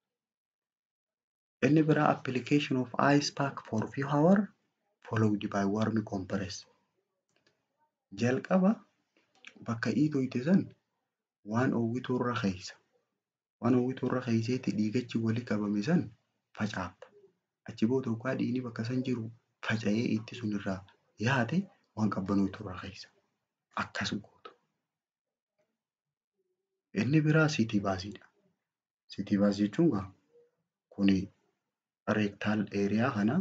S1: Inni biraa application of ice pack for few hour followed by warm compress. Jalqaba bakka dhiitoyte san waan oowwituu irra keessa. Waan oowwituu irra keesseetti dhiigachi walii qabame san facaafta. Achi booda waggaa dhiigni bakka san jiru faca'ee itti sun irraa yaate waan qabbanootu irra keessa. Akkas gootu. Inni biraa sitii baasiidha. Sitii baas jechuun gaa kuni reektaal eeriyaa kana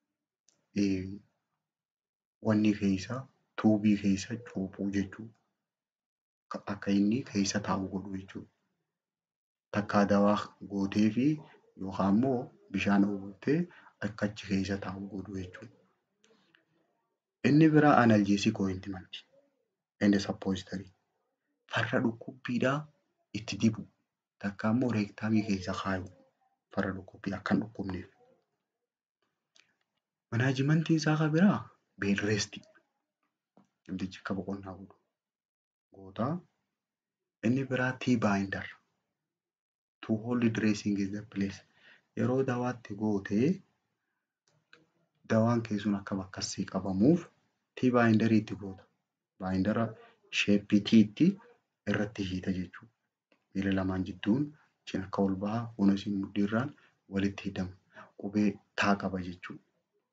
S1: wanni keessa tuubii keessa cuuphuu jechuudha. Akka inni keessa taa'u godhu jechuudha. Takkaa dawaa gootee fi yookaan immoo bishaan ooltee akka achi keessa taa'u godhu jechuudha. Inni biraa analjeesik ooyintimanti. Inni sappoozitarii. Farra dhukkubbiidhaa itti dibu. Takka immoo reektaamii keessa kaayu. Farra dhukkubbii akka hin dhukkubneef. Manaajimentiin isaa kan biraa beedreestii. Namtichi akka boqonnaa godhu. Gootaa. Inni biraa tii baayindar. To hold dressing in the place. Yeroo dawaatti gootee dawaan keessuun akka bakkasii qabamuuf tii baayindarii itti goota. Baayindara sheeppii tiitti irratti hiita jechuudha. Miila lamaan jidduun cina akka ol bahaa kunis mudhiirraan walitti hidhama. Qubee taa qaba jechuudha.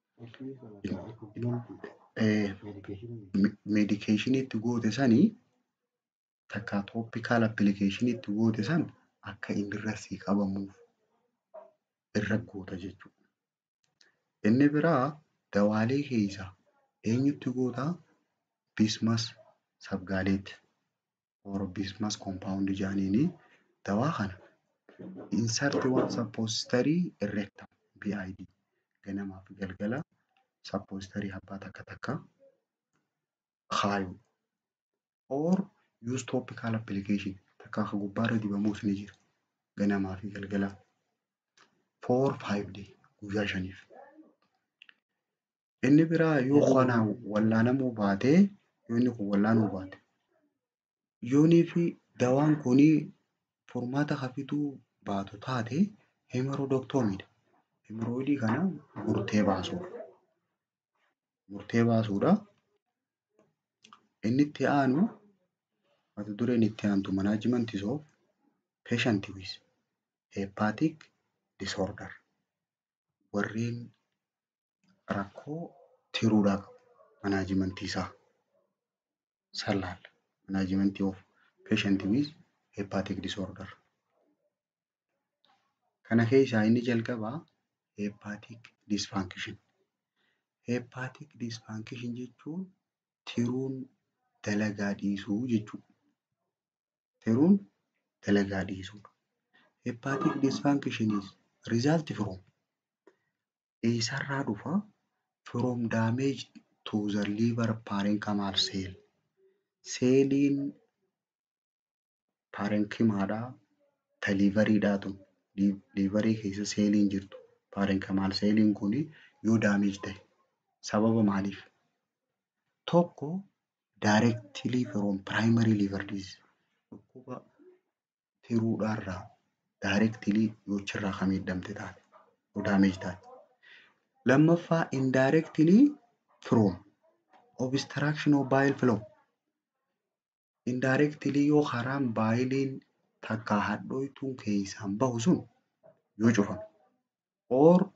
S1: Meedikeeshinii itti goote sanii takka tooppikaal appilikeeshinii itti goote san akka inni irra sii qabamuuf irra goota jechuudha. Inni biraa dawaalee keessaa eenyutti gootaa? Bismas sabgaaleetti. Or bismas koompaawundi jaaniini dawaa kana insarti waan sappoozitarii irreektam BID ganamaa fi galgala sappoozitarii abbaa takka takka kaayu. Or use topical application takka akka gubbaarra dibamuus ni jira. Ganamaa fi galgala. For five day guyyaa shaniif. Inni biraa yoo kana wallaanamuu baatee yoo inni kun wallaanuu baate yoonii fi dawaan kunii furmaata hafiduu baatu taate hemeroodoktoomidha. Hemerooidii kana murtee baasuudha. Murtee baasuudha. Inni itti aanu mata dureen itti aantu manaajimentii of patient with hepatic disorder warreen rakkoo tiruudhaa qabu manaajimentii isaa sallaalla. Manaajimentii of patient with hepatic disorder. Kana keessaa inni jalqabaa hepatic dysfunction. Hepatic dysfunction jechuun tiruun dalagaa dhiisuu jechuudha. Tiruun dalagaa dhiisuudha. Hepatic dysfunction is result from eessarraa dhufa? From damage to the liver parenchymal cell. Seeliin parenkyimaadhaa ta liivariidhaatu liivarii keessa seeliin jirtu parenkyimaal seeliin kun yoo daameej ta'e sababa maaliif? Tokko directly from primary liver disease dhukkuba tiruudhaarraa directly yoo achirraa kan miidhamte taate yoo daameej taate. Lammaffaa indirectly from obstruction of bile flow. Indirectly yoo karaan baayiliin takka hadhooytuun keessaan bahu sun yoo cufame or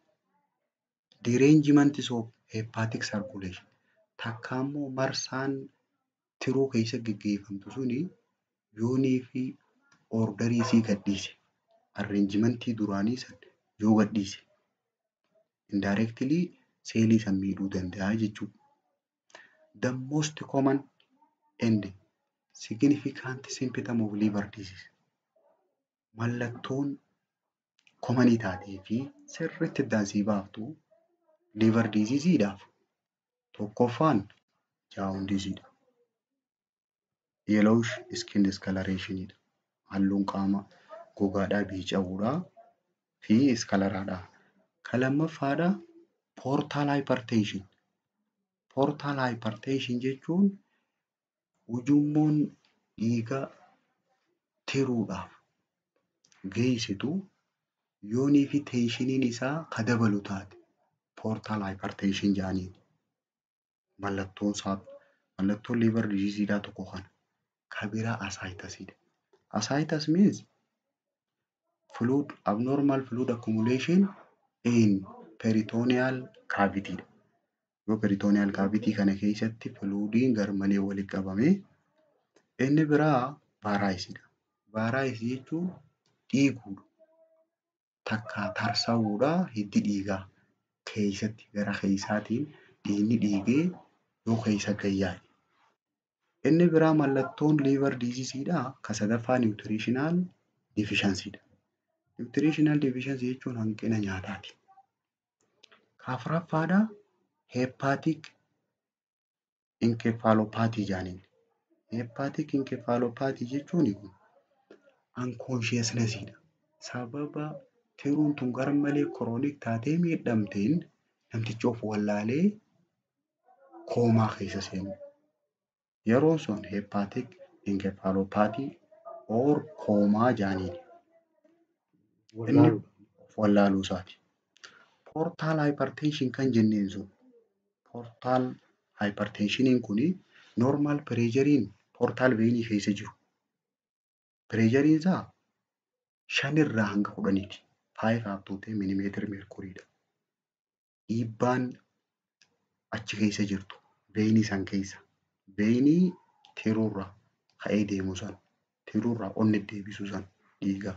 S1: derangement of hepatic circulation takka immoo marsaan tiruu keessa geggeeffamtu suni yoonii fi ordarii sii gadhiise arreenjimentii duraanii san yoo gadhiise indirectly seelii san miidhuu danda'a jechuudha. The most common and significant symptom of liver disease mallattoon komanii taatee fi sirriitti iddaansii baaftu liver diseaseedhaaf tokkoffaan jaawundiisiidha. Yellowish skin discolorationidha. Halluun qaama gogaadhaa biica'uudhaa fi iskalaraadha. Kan lammaffaadha portal hypertension. Portal hypertension jechuun ujummoon dhiiga tiruudhaaf geessitu yoonii fi teeshiniin isaa ka dabalu taate portal hypertension jedhaniin. Mallattoon isaa mallattoon liver diseaseedhaa tokko kana. Ka biraa asaayiitasidha. Asaayiitas means fluid abnormal fluid accumulation in peritoneal cavity dha. Yoo peritoneal cavity kana keessatti fluidiin garmalee walitti qabamee inni biraa vaaraayisidha. Vaaraayisii jechuun dhiiguudha. Takka tarsa'uudha hiddi dhiigaa keessatti gara keessaatiin dhiigni dhiigee yoo keessa gayyaa'e. Inni biraa mallattoon liver diseaseedhaa ka sadaffaa nutritional deficiencydha. Nutritional deficiency jechuun hanqina nyaataati. Ka afuraffaadha hepatic encephalopathy jedhaniin. Hepatic encephalopathy jechuun unconsciousnessidha. Sababa tiruun tun garmalee chronic taatee miidhamteen namtichi of wallaalee koomaa keessa seenu. Yeroon sun hepatic encephalopathy or koomaa jedhaniini. Inni of wallaaluu isaati. Portal hypertension kan jenneen sun portal hypertensioniin kuni normal pireeshariin portal veenii keessa jiru. Pireeshariin isaa shanirraa hanga kudhaniiti. Five up to ten millimeter mercuryidha. Dhiibbaan achi keessa jirtu veenii san keessa veenii tiruurra ka'ee deemu san tiruurraa onni deebisu san dhiiga.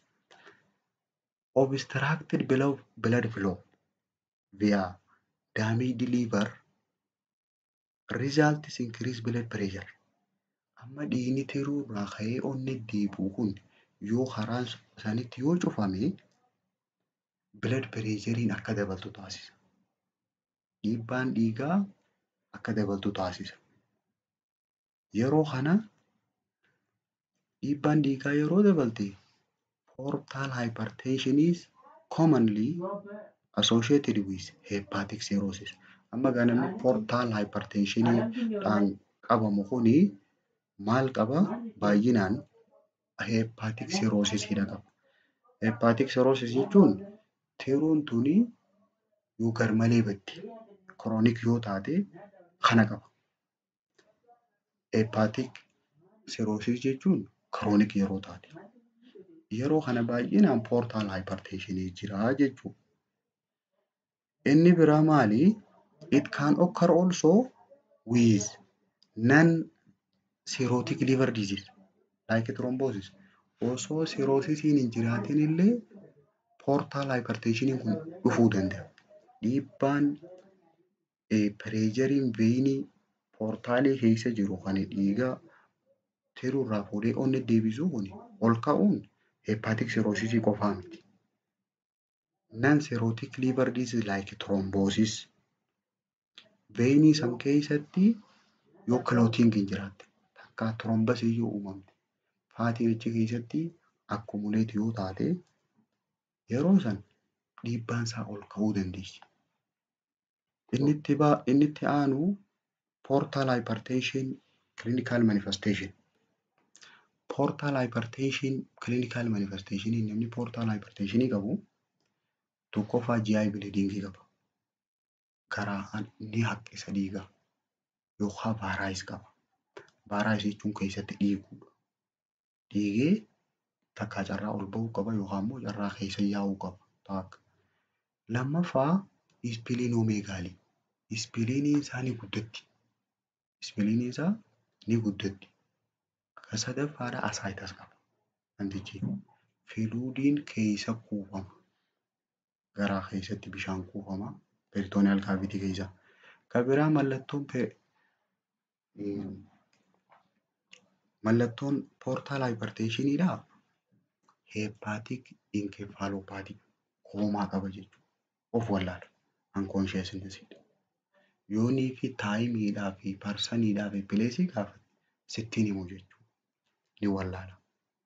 S1: Obstructed blood flow via damaged liver results increase blood pressure. Amma dhiigni tiruurraa ka'ee onni deebi'u kun yoo karaan sanitti yoo cufame blood pressuriin akka dabaltu taasisa. Dhiibbaan dhiigaa akka dabaltu taasisa. Yeroo kana dhiibbaan dhiigaa yeroo dabalte portal hypertension is commonly associated with hepatic cirrhosis. Amma egaa namni portal hypertensioniidhaan qabamu kuni maal qaba? Baay'inaan hepatic cirrhosisidha qaba. Hepatic cirrhosis jechuun tiruun tuni yoo garmalee baddi chronic yoo taate kana qaba. Hepatic cirrhosis jechuun chronic yeroo taate. Yeroo kana baay'inaan portal hypertensionii jira jechuudha. Inni biraa maali? It can occur also with non-cirrhotic liver disease like thrombosis. Osoo cirrhosisiin hin jiraatin illee portal hypertensiniin kun dhufuu danda'a. Dhiibbaan pireeshariin veenii poortaalii keessa jiru kan dhiiga tiruurraa fuudhee onni deebisuu kun ol ka'uun hepatic cirrhosisii qofaa miti. Non-cirrhotic liver disease like thrombosis veenii san keessatti yoo clotting hin jiraatte takka thrombosii yoo uumamte faatiin achi keessatti accumulate yoo taate yeroo san dhiibbaan isaa ol ka'uu dandeessi. Inni itti baa inni itti aanu portal hypertension clinical manifestation. Portal hypertension clinical manifestation namni portal hypertensionii qabu tokkoffaa GI bleeding qaba. Garaa ni haqqisa dhiiga yookaan vaaraayis qaba. Vaaraayis jechuun keessatti dhiiguudha. Dhiigee takka carraa ol bahuu qaba yookaan immoo carraa keessa yaa'uu qaba. Taakka. Lammaffaa ispiliinoomeegaalii. Ispiliiniin isaa ni guddatti. Ispiliiniin isaa ni guddatti. Kan sadaffaadha asaayitas qaba namtichi. Filuudiin keessa kuufama. Garaa keessatti bishaan kuufama. Peeritooniyaal kaavitii keessa. Kan biraa mallattoon mallattoon poortaal haayiparteeshiniidhaa heepaatik inkeefaalopaatii koomaa qaba jechuudha. Of wallaala. Ankoonsheesnesidha. Yoonii fi taayimiidhaa fi parsaniidhaa fi pileesii gaafate sittiin himu jechuudha. Ni wallaala.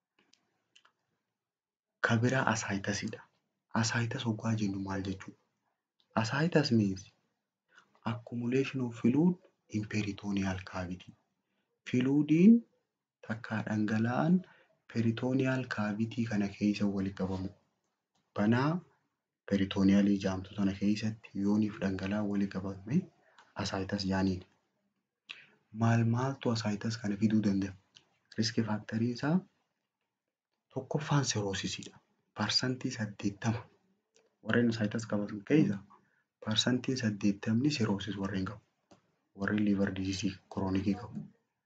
S1: Kan biraa asaayitasidha. Asaayitas hoggaa jennu maal jechuudha? Asaayitas means accumulation of fluid in peritoneal cavity. Filuudiin takkaa dhangala'aan peritooniyaal kaavitii kana keessa walitti qabamu. Banaa peritooniyaalii jaamtu sana keessatti yooniif dhangala'aan walitti qabame asaayitas jaaniin. Maal maaltu asaayitas kana fiduu danda'a? Riski faaktarii isaa tokkoffaan seroosisiidha. Parsantii saddeettama warreen asaayitas qabatan keessa parsantiin saddeettamni seroosis warreen qabu. Warreen liivar diizii kiroonikii qabu.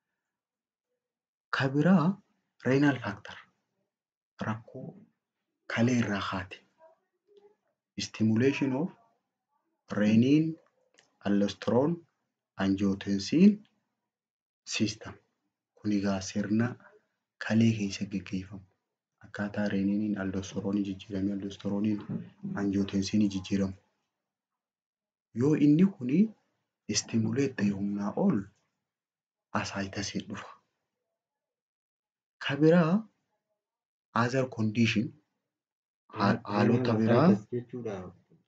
S1: Kan biraa reenaal faaktar rakkoo kalee irraa kaate. Stimulation of reeniin aldosteroon anjiyootensiin system. Kun egaa sirna kalee keessa gaggeeffamu. Akkaataa reeniiniin aldosteroonii jijjiiramee aldosterooniin anjiyootensiinii jijjiiramu. Yoo inni kuni istimuleet ta'e humnaa ol asaayitasiin dhufa. Kan biraa other condition haalota biraa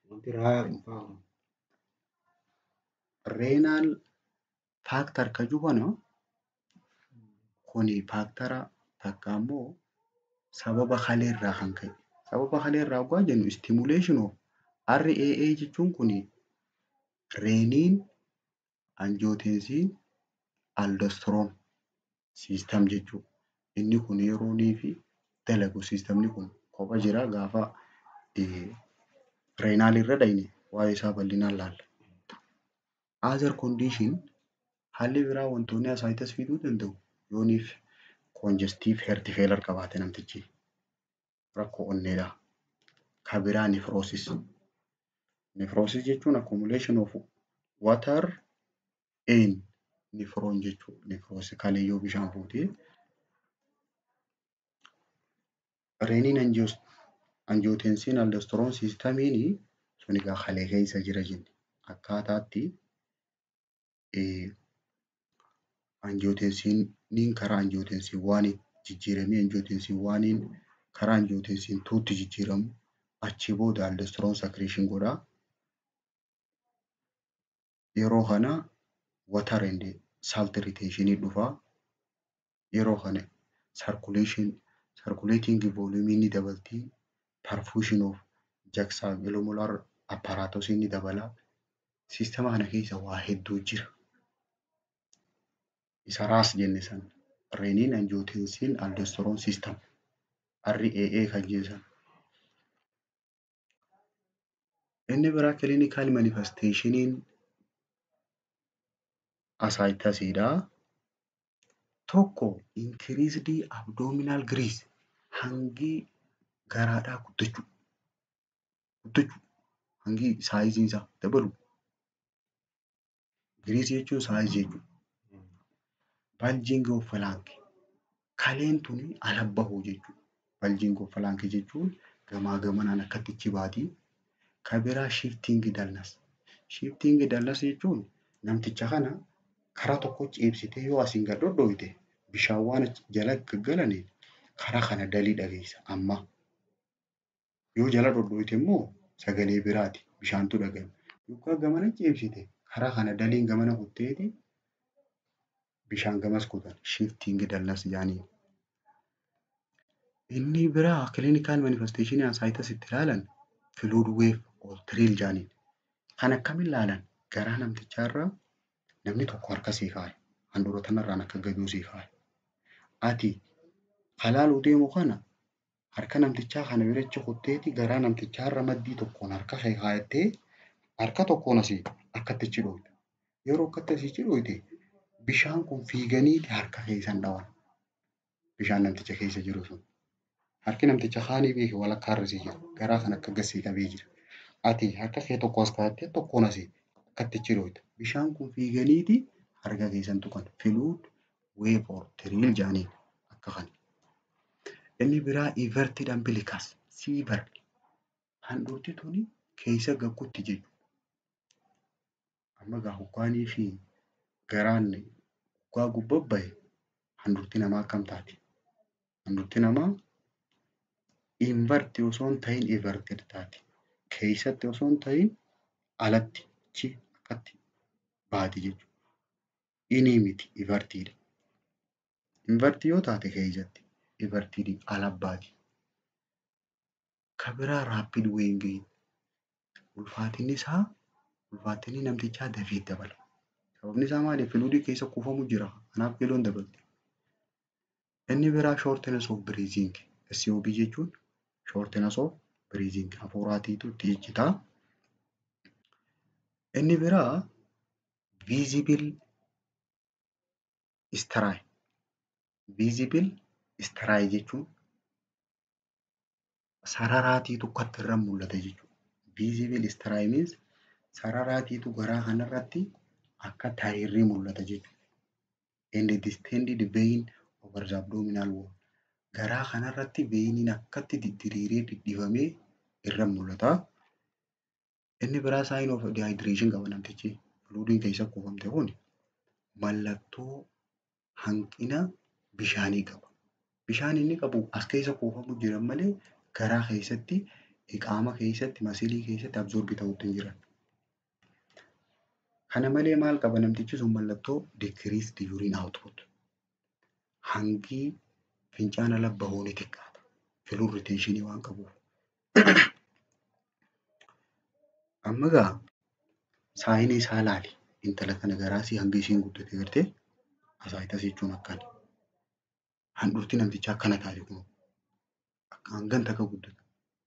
S1: reenaal faaktar kan jedhamu kuni faaktara takka immoo sababa kalee irraa kan ka'e. Sababa kalee irraa hoggaa jennu stimulation of RAA jechuun kuni reeniin anjiyootensiin aldosteroon siistam jechuudha. Inni kun yeroonii fi dalagu siistamni kun kopha jira gaafa reenaal irra dhayne waa'ee isaa bal'inaan laalla. Other condition haalli biraa wantoonni asaayitas fiduu danda'u yooniif congestive heart failure qabaate namtichi rakkoo onneedha. Kan biraa nefroosis. Nefroosis jechuun accumulation of water and nefroon jechuudha. Nefroosis kalee yoo bishaan fuutee reeniin anjiyootensiin aldosteroon siistamiin sun egaa kalee keessa jira jenne akkaataatti anjiyootensiiniin karaa anjiyootensiin waaniin jijjiiramee anjiyootensiin waaniin karaa anjiyootensiin tuutti jijjiiramu achii booda aldosteroon sakreeshin godhaa. Yeroo kana water and salt retentionii dhufaa. Yeroo kana circulation circulating volume ni dabaltii. Perfusion of juxtaglommular apparatus ni dabala. Siistama kana keessa waa hedduu jira. Isa raas jenne sana reeniin anjiyootensiin aldosteroon siistam RAA kan jennu. Inni biraa clinical manifestationin asaayitasiidha. Tokko increased abdominal grease hangi garaadhaa guddachuu. Guddachuu hangi saayiziin isaa dabalu. Giriisii jechuun saayizii jechuudha. Bulging of flank kaleen tuni ala bahuu jechuudha. Bulging of flank jechuun gamaa gamanaan akkatti baatii. Kan biraa shifting dullness. Shifting dullness jechuun namticha kana karaa tokko ciibsitee yoo asiin gad dhodhooyite bishaan waan jala gaggalaniin karaa kana dalii dhageessa amma. Yoo jala dhodhooyite immoo sagalee biraati bishaantu dhagahama. Yoo gamana ciibsite karaa kana daliin gamana kutteeti bishaan gamas kutan shifting dullness jaaniin. Inni biraa clinical manifestation asaayitas itti ilaalan fluid wave or thrill jaaniin. Kan akkamiin ilaalan garaa namtichaarraa namni tokko harka sii kaa'e handhuura tanarraan akka gadi sii kaa'e. Ati halaaluu deemu kana harka namtichaa kana birachi kutteeti garaa namtichaa irra maddii tokkoon harka kee kaayattee harka tokkoon asii akkatti achi dhooyte. Yeroo akkatti asii achi dhooyte bishaan kun fiiganiiti harka keessan dhawan. Bishaan namticha keessa jiru sun. Harki namticha kaanii beeke walakkaa irra jira. Garaa kan akka gassee qabee jira. Ati harka kee tokko as kaayattee tokkoon asii akkatti achi dhooyte. Bishaan kun fiiganiiti harka keessan tuqan. Filuud weepoor tiriil jaaniin akka kana. Inni biraa inverted umbilicus siivar handhuutti tuni keessa gaggutti jechuudha. Amma gaa hoggaanii fi garaan hoggaa gubbabbaye handhuutti namaa akkam taati? Handhuutti namaa inverti osoo hin ta'in inverted taati. Keessatti osoo hin ta'in alatti chi akkatti baati jechuudha. Inii miti invertiidha. Invertii yoo taate keessatti invertiidhi ala baati. Kan biraa raapid weengii ulfaatinni isaa ulfaatinni namtichaa dafee dabala. Sababni isaa maali? Filuudii keessa kuufamu jira. Kanaaf kiiloon dabalti. Inni biraa shortness of breathing SOB jechuun shortness of breathing hafuuraatiitu itti ijjitaa. Inni biraa visible stray visible stray jechuun sararaatiitu akkatti irra mul'ata jechuudha. Visible stray means sararaatiitu garaa kanarratti akka taayirrii mul'ata jechuudha. And distended vein over the abdominal wall. Garaa kanarratti veiniin akkatti diriiree dhidhibamee irra mul'ata. Inni biraa sign of dehydration qaba namtichi. Fluidiin keessa kuufamte kun mallattoo hanqina bishaanii qaba. Bishaan inni qabu as keessa kuufamu jiran malee garaa keessatti qaama keessatti masilii keessatti absorbi ta'uutti hin jiran. Kana malee maal qaba namtichi sun mallattoo decreased urine output. Hangi fincaana ala bahuu ni xiqqaata. Fluid retention waan qabuuf. Amma gaa saayinii isaa laali. Intala kana garaasii hangi ishiin guddate gartee asaayitas jechuun akkani. Handhuurti namtichaa akkana taate kun hangan takka guddata.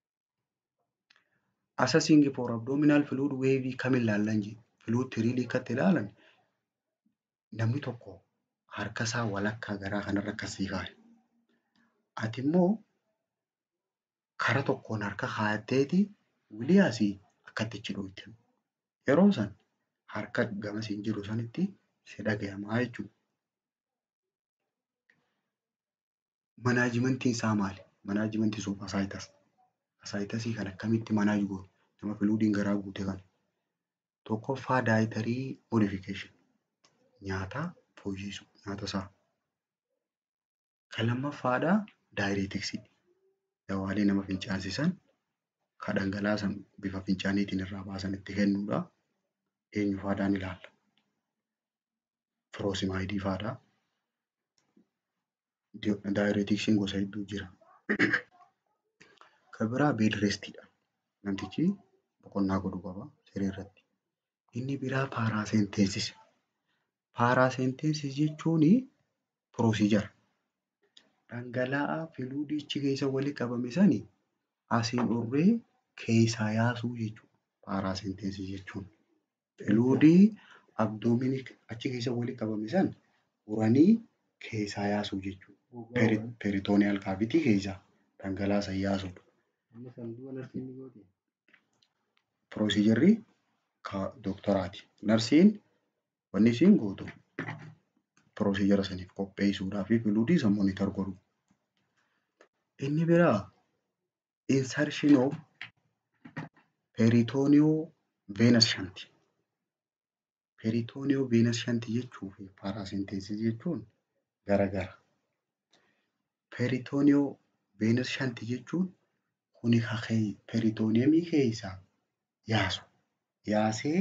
S1: Assessing for abdominal fluid wavy kam ilaallan jedhe. Fluid tiriilii akkatti ilaalan namni tokko harka isaa walakkaa garaa kanarra akkasii kaa'e. Ati immoo kara tokkoon harka kaa'atteeti wilii asii akkatti achi dhooyte. Yeroo san harka gamasiin jiru sanitti si dhagayamaa jechuudha. Manaajimentiin isaa maali? Manaajimentii sun asaayitas. Asaayitasii kan akkamitti manaaj goonu? Nama filuudiin garaa guute kana. Tokkoffaa daayitarii modifikeeshin. Nyaata fooyyessu nyaata isaa. Kan lammaffaadhaa daayireetiksii. Dawaalee nama fincaansisan kan dhangalaasan bifa fincaaniitiin irraa baasan itti kennuudha. Eenyu faadhaan ilaalla? Firoosimaayidii faadhaa. Daayireetiksiin gosa hedduu jira. Kan biraa beedrestiidha. Namtichi boqonnaa godhuu qaba siree irratti. Inni biraa paaraasenteesis. Paaraasenteesis jechuun piroosiijara. Dhangala'aa filuudichi keessa walitti qabame sani asiin urree keessaa yaasuu jechuudha. Paaraasenteesis jechuun. Filuudii abdoominii achi keessa walitti qabame san uranii keessaa yaasuu jechuudha. Peritooniyaal kaavitii keessaa dhangala'aa san yaasuudha. Piroosiijarri doktaraati. Narsiin wanni isiin gootu piroosiijara saniif qopheessuudhaa fi filuudii san monitor godhu. Inni biraa insertion of peritooniyoo veenas shanti. Peritooniyoo veenas shanti jechuu fi paaraasenteesis jechuun garagara. Peritooniyoo veenas shanti jechuun kuni kakee peritooniyemii keessaa yaasu. Yaasee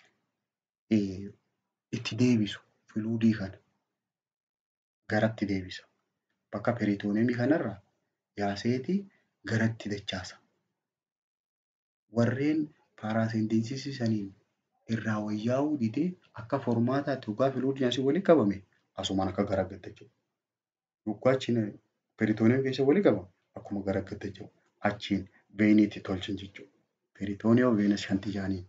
S1: itti deebisu filuudii kana garatti deebisa. Bakka peritooniyemii kanarraa yaaseeti garatti dachaasa. Warreen paaraasenteesisii saniin irraa wayyaa'uu didee akka formaataatti dhugaa filuudiin asii walitti qabame asumaan akka garagalta jechuudha. Dhugaa achi peritooniyemii keessa walitti qabame akkuma garagaltee jiru achiin veeniitti tolchan jechuudha. Peritooniyaa veenas shantii jaaniin.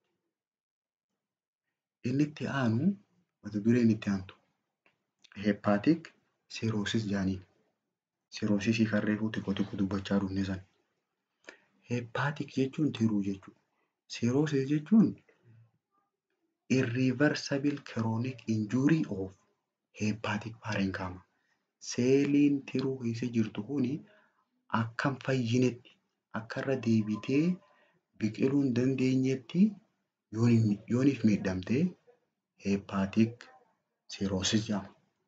S1: Inni itti aanu mata dureen itti aantu heepaatik seeroosis jaaniin. Seeroosisii kan reefuu xiqqoo xiqqoo dubbachaa dhufne sana. Heepaatik jechuun tiruu jechuudha. Seeroosis jechuun irreversible chronic injury of hepatic parenchyma. Seeliin tiruu keessa jirtu kuni akka hin fayyinetti akka irra deebitee biqiluu hin dandeenyetti yooniif miidhamte hepatic cirrhosis jedhama.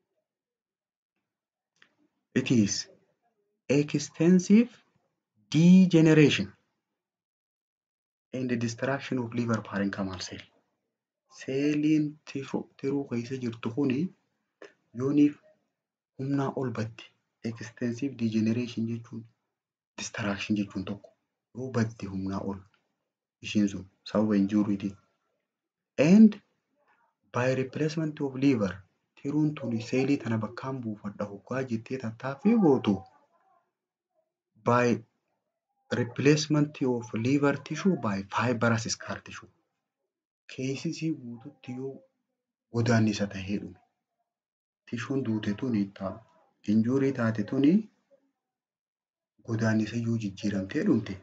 S1: It is extensive degeneration and destruction of liver parenchymal cell. Seeliin tiruu keessa jirtu kuni yooniif humnaa ol batti extensive degeneration jechuun distraction jechuun tokko yoo batte humnaa ol ishiin sun sababa injuuriitiin. And by replacement of liver tiruun tuni seelii tana bakkaan buufadha hoggaa jettee tattaaffii gootu by replacement of liver tissue by fibrous scar tissue. Keessisii guututti yoo godaannisa tahee dhume tishuun duute tuni injuurii taate tuni godaannisa yoo jijjiiramtee dhumte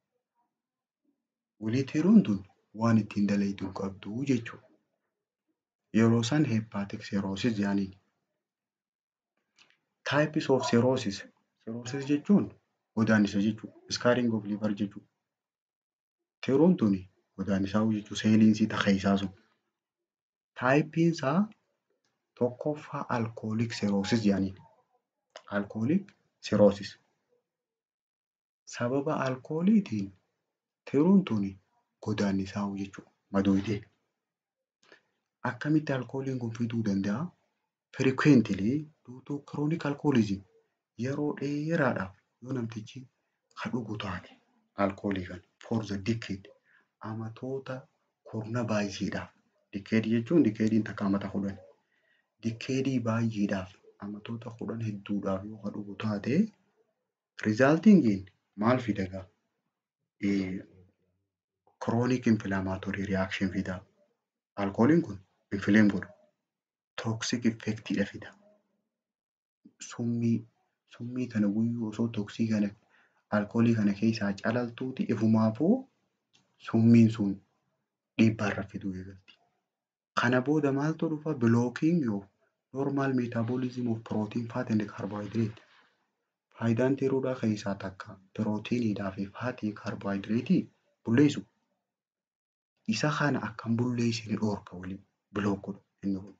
S1: walii tiruun tun waan ittiin dalaytu hin qabdu jechuudha. Yeroo san hepatic cirrhosis jedhaniin. Types of cirrhosis. Cirrhosis jechuun godaannisa jechuudha. Scarring of liver jechuudha. Tiruun tuni godaannisaa jechuudha. Seeliin sii takka isaa sun. Taayipiin isaa tokkoffaa alkooliik cirrhosis jedhaniin. Alkooliik cirrhosis. Sababa alkooliitiin tiruun tuni godaannisaa jechuudha. Madoodee. Akkamitti alkooliin kun fiduu danda'a? Frequently due to chronic alcoholism yeroo dheeraadhaaf yoo namtichi ka dhugu taate alkoolii kan for the decade amatoota kurna baay'eedhaaf dikeedii jechuun dikeediin takka amata kudhan dikeedii baay'eedhaaf amatoota kudhan hedduudhaaf yoo ka dhugu taate rizaaltiin maal fida gaa? Chronic inflammatory reaction fida. Alkooliin kun infleem godha. Toxic effectidha fida. Summii summii kana guyyuu osoo toksii kana alkoolii kana keessaa calaltuuti ifumaafuu summiin sun dhiibbaarra fiduu eegalti. Kana booda maaltu dhufa? Blocking of normal metabolism of protein, fat and carbohydrate. Faayidaan tiruudhaa keessaa takka pirootiiniidhaa fi faatii kaarboohayidireetii bulleessu. Isa kana akkan bulleessine dhoorka waliin bilook godha inni kun.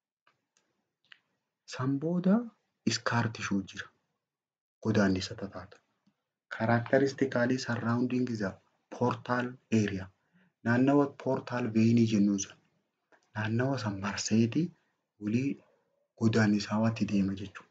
S1: San booda iskaar tishuu jira. Godaannisa tataata. Characteristically surrounding the portal area. Naannawa portal veenii jennuun sun naannawa san marseeti walii godaannisaawatti deema jechuudha.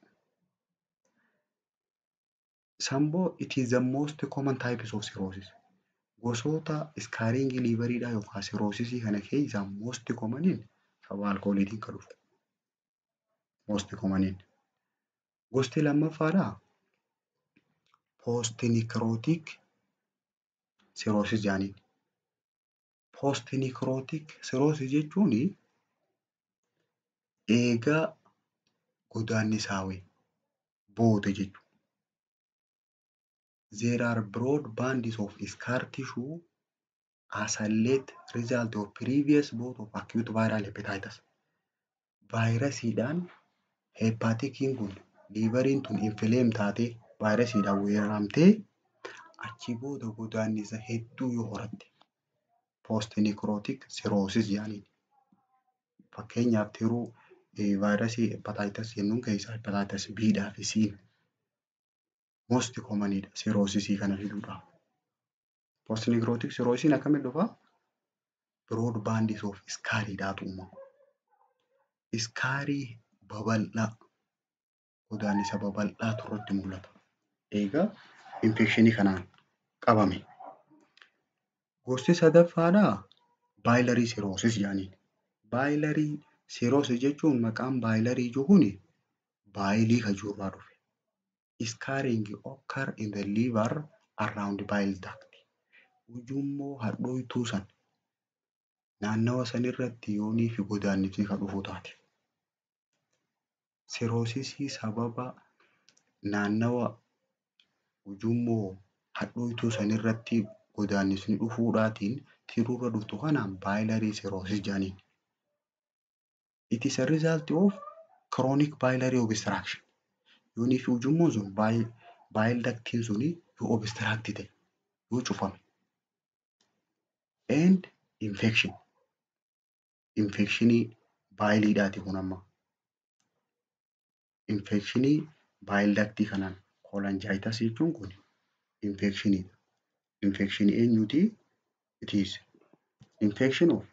S1: Samboo it is the most common types of cirrhosis. Gosoota iskaaringii liiveriidhaa yookaan cirrhosisii kana keessaa most commoniin sababa alkooliitiin kan dhufu. Most commoniin. Gosti lammaffaadhaa poostnikirootik cirrhosis jedhaniin. Poostnikirootik cirrhosis jechuun eegaa godaannisaawee booda jechuudha. There are broad bands of scar tissue as a late result of previous bout of acute viral hepatitis. Vaayirasiidhaan hepaatikiin kun liiveriin tun infleem taatee vaayirasiidhaan weeraramtee achi booda godaannisa hedduu yoo horatte poostnikirootik cirrhosis jedhaniin. Fakkeenyaaf tiruu vaayirasii hepatitis jennuun keessaa hepatitis B'dhaa fi C'n most commonidha cirrhosisii kana fiduudhaaf. Poostnikirootik cirrhosisiin akkamitti dhufaa? Broad bands of scaariidhaatu uumama. Iskaarii babal'aa godaannisa babal'aatu irratti mul'ata. Egaa infekshinii kanaan qabame. Gosti sadaffaadhaa baayilarii cirrhosis jedhaniin. Baayilarii cirrhosis jechuun maqaan baayilarii jiru kuni baayilii kajuurraa dhufe. scarring occur in the liver around bile duct. Ujummoo hadhooytuu san naannawa sanirratti yoonii fi godaannisi kan dhufu taate. Siroosisii sababa naannawa ujummoo hadhooytuu sanirratti godaannisni dhufuudhaatiin tiruurra dhuftu kanaan biliary cirrhosis jedhaniin. It is a result of chronic biliary obstruction. Yoonii fi ujummoon sun bile ductiin suni yoo obstruct ta'e yoo cufame. And infection. Infectionii baayiliidhaati kun amma. Infectionii bile ductii kanaan cholangitis jechuun kun infectioniidha. Infectionii eenyuti? It is infection of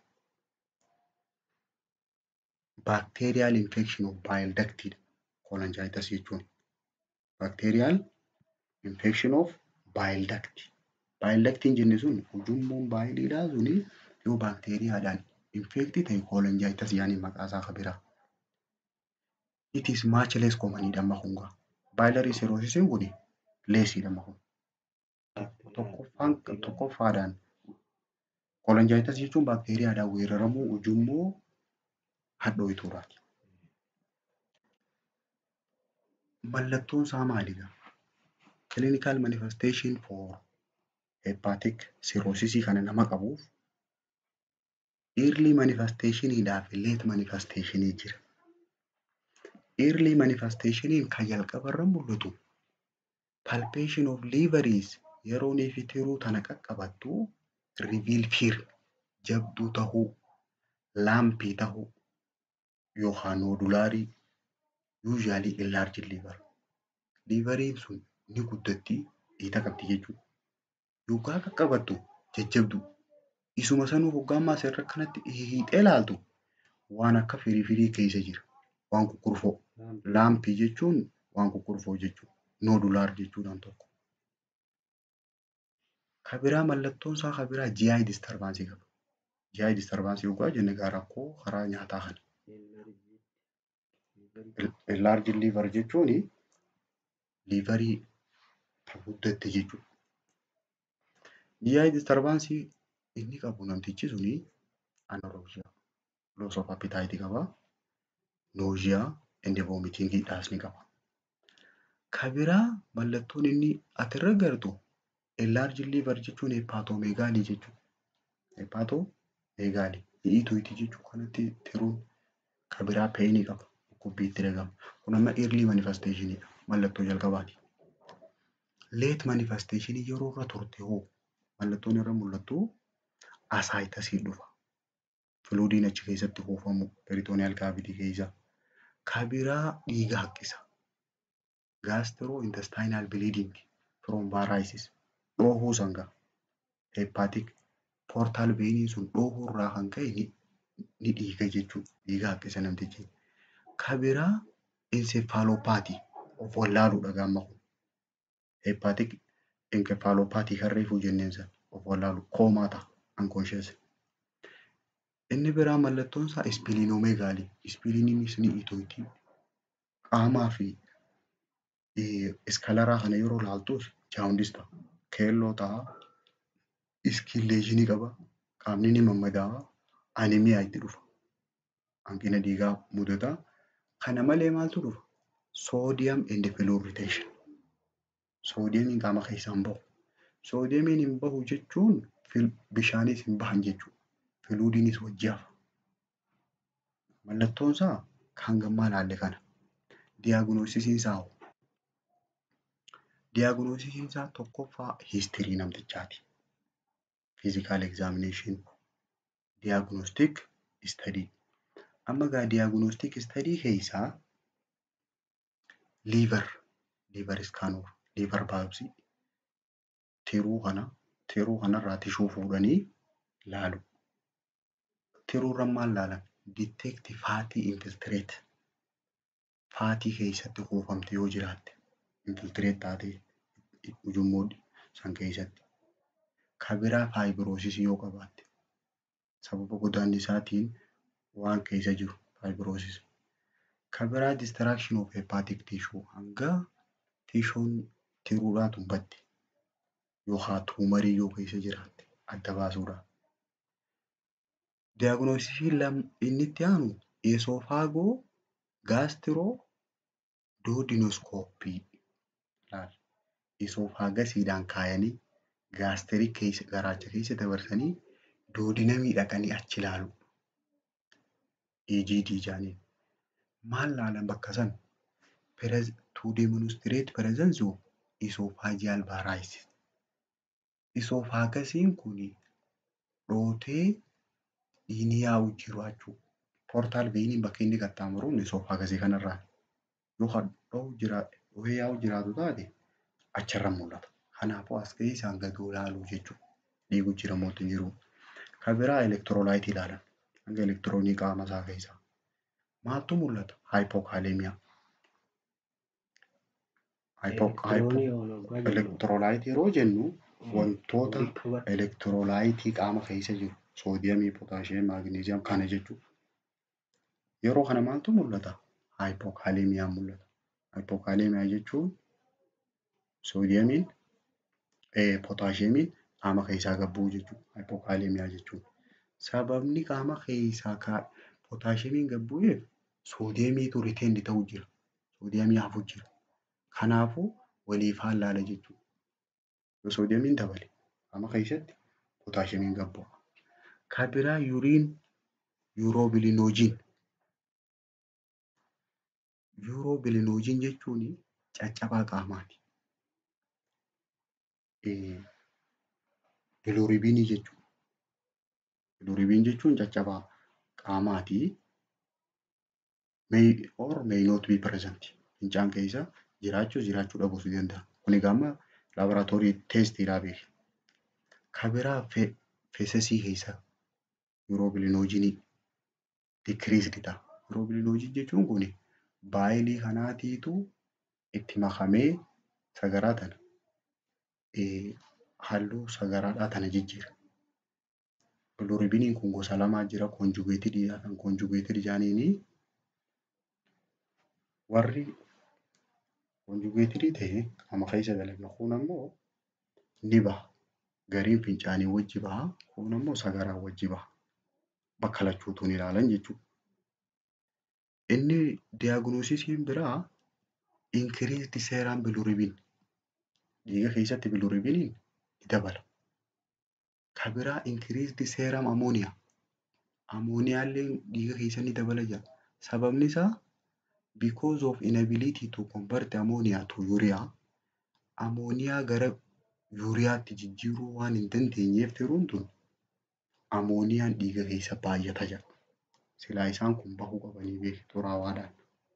S1: bacterial infection of bile ductidha. Cholangitis jechuun. Bacterial infection of bile duct. Bile ductiin jenne sun ujummoon baayiliidhaa suni yoo baakteeriyaadhaan infektii ta'e cholangitis jedhanii maqaa isaa kan biraa. It is much less common dha amma kun gaa. Biliary cirrhosisiin kun leesiidha amma kun. Tokkoffaan tokkoffaadhaan cholangitis jechuun baakteeriyaadhaan weeraramuu ujummoo hadhooytuudhaati. Mallattoon isaa maalidha? Clinical manifestation for hepatic cirrhosis kana nama qabuuf early manifestationiidhaa fi late manifestationii jira. Early manifestationiin kan jalqabarra mul'atu palpation of liveries yeroo neefi tiruu tana qaqqabattu reveal fear jabduu tahuu laampii tahuu yookaan noodulaarii usually enlarged liver. Liveriin sun ni guddatti dhiita qabdi jechuudha. Yoggaa qaqqabattu jajjabdu isuma sanuu hoggaammaa asirra kanatti hiixee ilaaltu waan akka firii firii keessa jira. Waan kukurfoo. Laampii jechuun waan kukurfoo jechuudha. Noodulaar jechuudhaan tokko. Kabiraa mallattoon isaa kabiraa GI disturbaansii qaba. GI disturbaansii yoggaa jenne gaa rakkoo karaa nyaataa kana. Enlarged liver jechuun liverii guddatte jechuudha. GI disturbaansii inni qabu namtichi suni anorexia, loss of appetite qaba, nausea and vomiting ni qaba. Kabiraa mallattoon inni asirra agartu enlarged liver jechuun hepatomeegaalii jechuudha. Hepatomeegaalii dhiituuti jechuu kanatti tiruun kabiraa peenii qaba. Dhukkubbiitti dhagama. Kun amma early manifestationidha. Mallattoo jalqabaati. Late manifestationii yeroo irra turte hoo mallattoon irra mul'attu asaayitasii dhufa. Filuudiin achi keessatti kuufamu peritooniyaal kaavitii keessa. Kabiraa dhiiga haqqisa. Gastrointestinal bleeding from varices dhoohuu sangaa. Hepatic portal veiniin sun dhoohuu irraa kan ka'e ni dhiiga jechuudha. Dhiiga haqqisa namtichi. Kabiraa encephalopathy of wallaaluudha gaamma kun. Hepatic encephalopathy kan reefuu jenneen sana of wallaalu koomaa ta'a unconscious. Inni biraa mallattoon isaa ispiliinomeegaalii. Ispiliiniinis ni itooti. Qaamaa fi iskalaraa kana yeroo ilaaltus jaawundis ta'a. Keelloo ta'a. Iskilleeshinii qaba. Qaamni ni mammadaa'a. Animiyaa itti dhufa. Hanqina dhiigaa mudata. Kana malee maaltu dhufa? Soodiyam and fluid retention. Soodiyamiin qaama keessaa hin bahu. Soodiyamiin hin bahu jechuun bishaanis hin bahan jechuudha. Filuudiinis wajji hafa. Mallattoon isaa kan gammaa ilaalle kana. Diyaagnoosisiin isaa hoo? Diyaagnoosisiin isaa tokkoffaa hiistirii namtichaati. Physical examination. Diagnostic study. Amma gaa diagnostic study keessaa liver liver scanner liver biopsy tiruu kana tiruu kanarraa tishuu fuudhanii laalu. Tiruurra maal laalan? Detect fatty infiltrate. Faatii keessatti kuufamte yoo jiraatte infiltrate taatee ujummoo san keessatti. Kabiraa faayibiroosisii yoo qabaatte sababa godaannisaatiin waan keessa jiru faayibiroosisii. Kabiraa distraction of hepatic tissue hanga tishuun tiruudhaa tumbatti yookaan tuumarii yoo keessa jiraatte adda baasuudhaaf. Diyaagnoosisiin inni itti aanu eesoofaagoo gaastiroo doodinoskooppii ilaalla. Eesofaagasiidhaan kaayanii gaastirii keessa garaacha keessa dabarsanii doodinamii dhaqanii achi ilaalu. EGD jaaniin. Maal laalan bakka san? To demonstrate presence of esophageal varices. Esofaagasiin kun dhootee dhiigni yaa'u jiru jechuudha. Poortaal veeniin bakka inni qaxxaamuru esofaagasii kanarraa. Yoo dhohee yaa'u jiraatu taate achirra mul'ata. Kanaafuu as keessaan gadi ilaaluu jechuudha. Dhiigu jira moo hin jiru. Kan biraa elektiroolaayitii ilaalan. Hanga elektiroonii qaama isaa keessaa. Maaltu mul'ata? Haayipookaaleemiyaa. Elektiroolaayitii yeroo jennu wantoota elektiroolaayitii qaama keessa jiru soodiyamii, pootaashiyeemii, maagneeziyam kana jechuudha. Yeroo kana maaltu mul'ata? Haayipookaaleemiyaan mul'ata. Haayipookaaleemiyaa jechuun soodiyamiin, pootaashiyeemiin qaama keessaa gad bu'uu jechuudha. Haayipookaaleemiyaa jechuun. Sababni qaama keessaa pootaashiyeemiin gad bu'eef soodiyamiitu riteendi ta'u jira. Soodiyamii hafu jira. Kanaafuu walii faallaa jechuudha. Yoo soodiyamiin dabale qaama keessatti pootaashiyeemiin gad bu'a. Kan biraa yuuriin yuuroobilinoojiin. Yuuroobilinoojiin jechuun caccabaa qaamaati. Bilooribinii jechuudha. Bilooribiin jechuun caccabaa qaamaati. May or may not be present. Fincaan keessa jiraachuu jiraachuu dhabuus ni danda'a. Kun egaa amma laaboraatoorii teestiidhaa beeki. Kan biraa feesesii keessa yuuroobilinoojiinii dikiriisdidha. Yuuroobilinoojiin jechuun kun baayilii kanaatiitu itti makamee sagaraa tana halluu sagaraadhaa tana jijjiira. Bilooribiniin kun gosa lamaa jira. Koonjugeetidii kan koonjugeetidii jaaniinii warri koonjugeetidii ta'e qaama keessa dalaga. Kun ammoo ni baha. Gariin fincaanii wajji baha. Kun ammoo sagaraa wajji baha. Bakka lachuutuun ilaalan jechuudha. Inni diyaagnoosisiin biraa inkiriisdi seeraan bilooribiin. Dhiiga keessatti bilooribiniin ni dabala. Kan biraa inkiriisdi seeram amooniyaa. Amooniyaallee dhiiga keessa ni dabala jira. Sababni isaa because of inability to convert ammonia to urea amooniyaa gara yuuriyaatti jijjiiruu waan hin dandeenyeef tiruun tun amooniyaan dhiiga keessa baay'ata jira. Silaa isaan kun bahuu qabanii beeki xuraawaadhaan.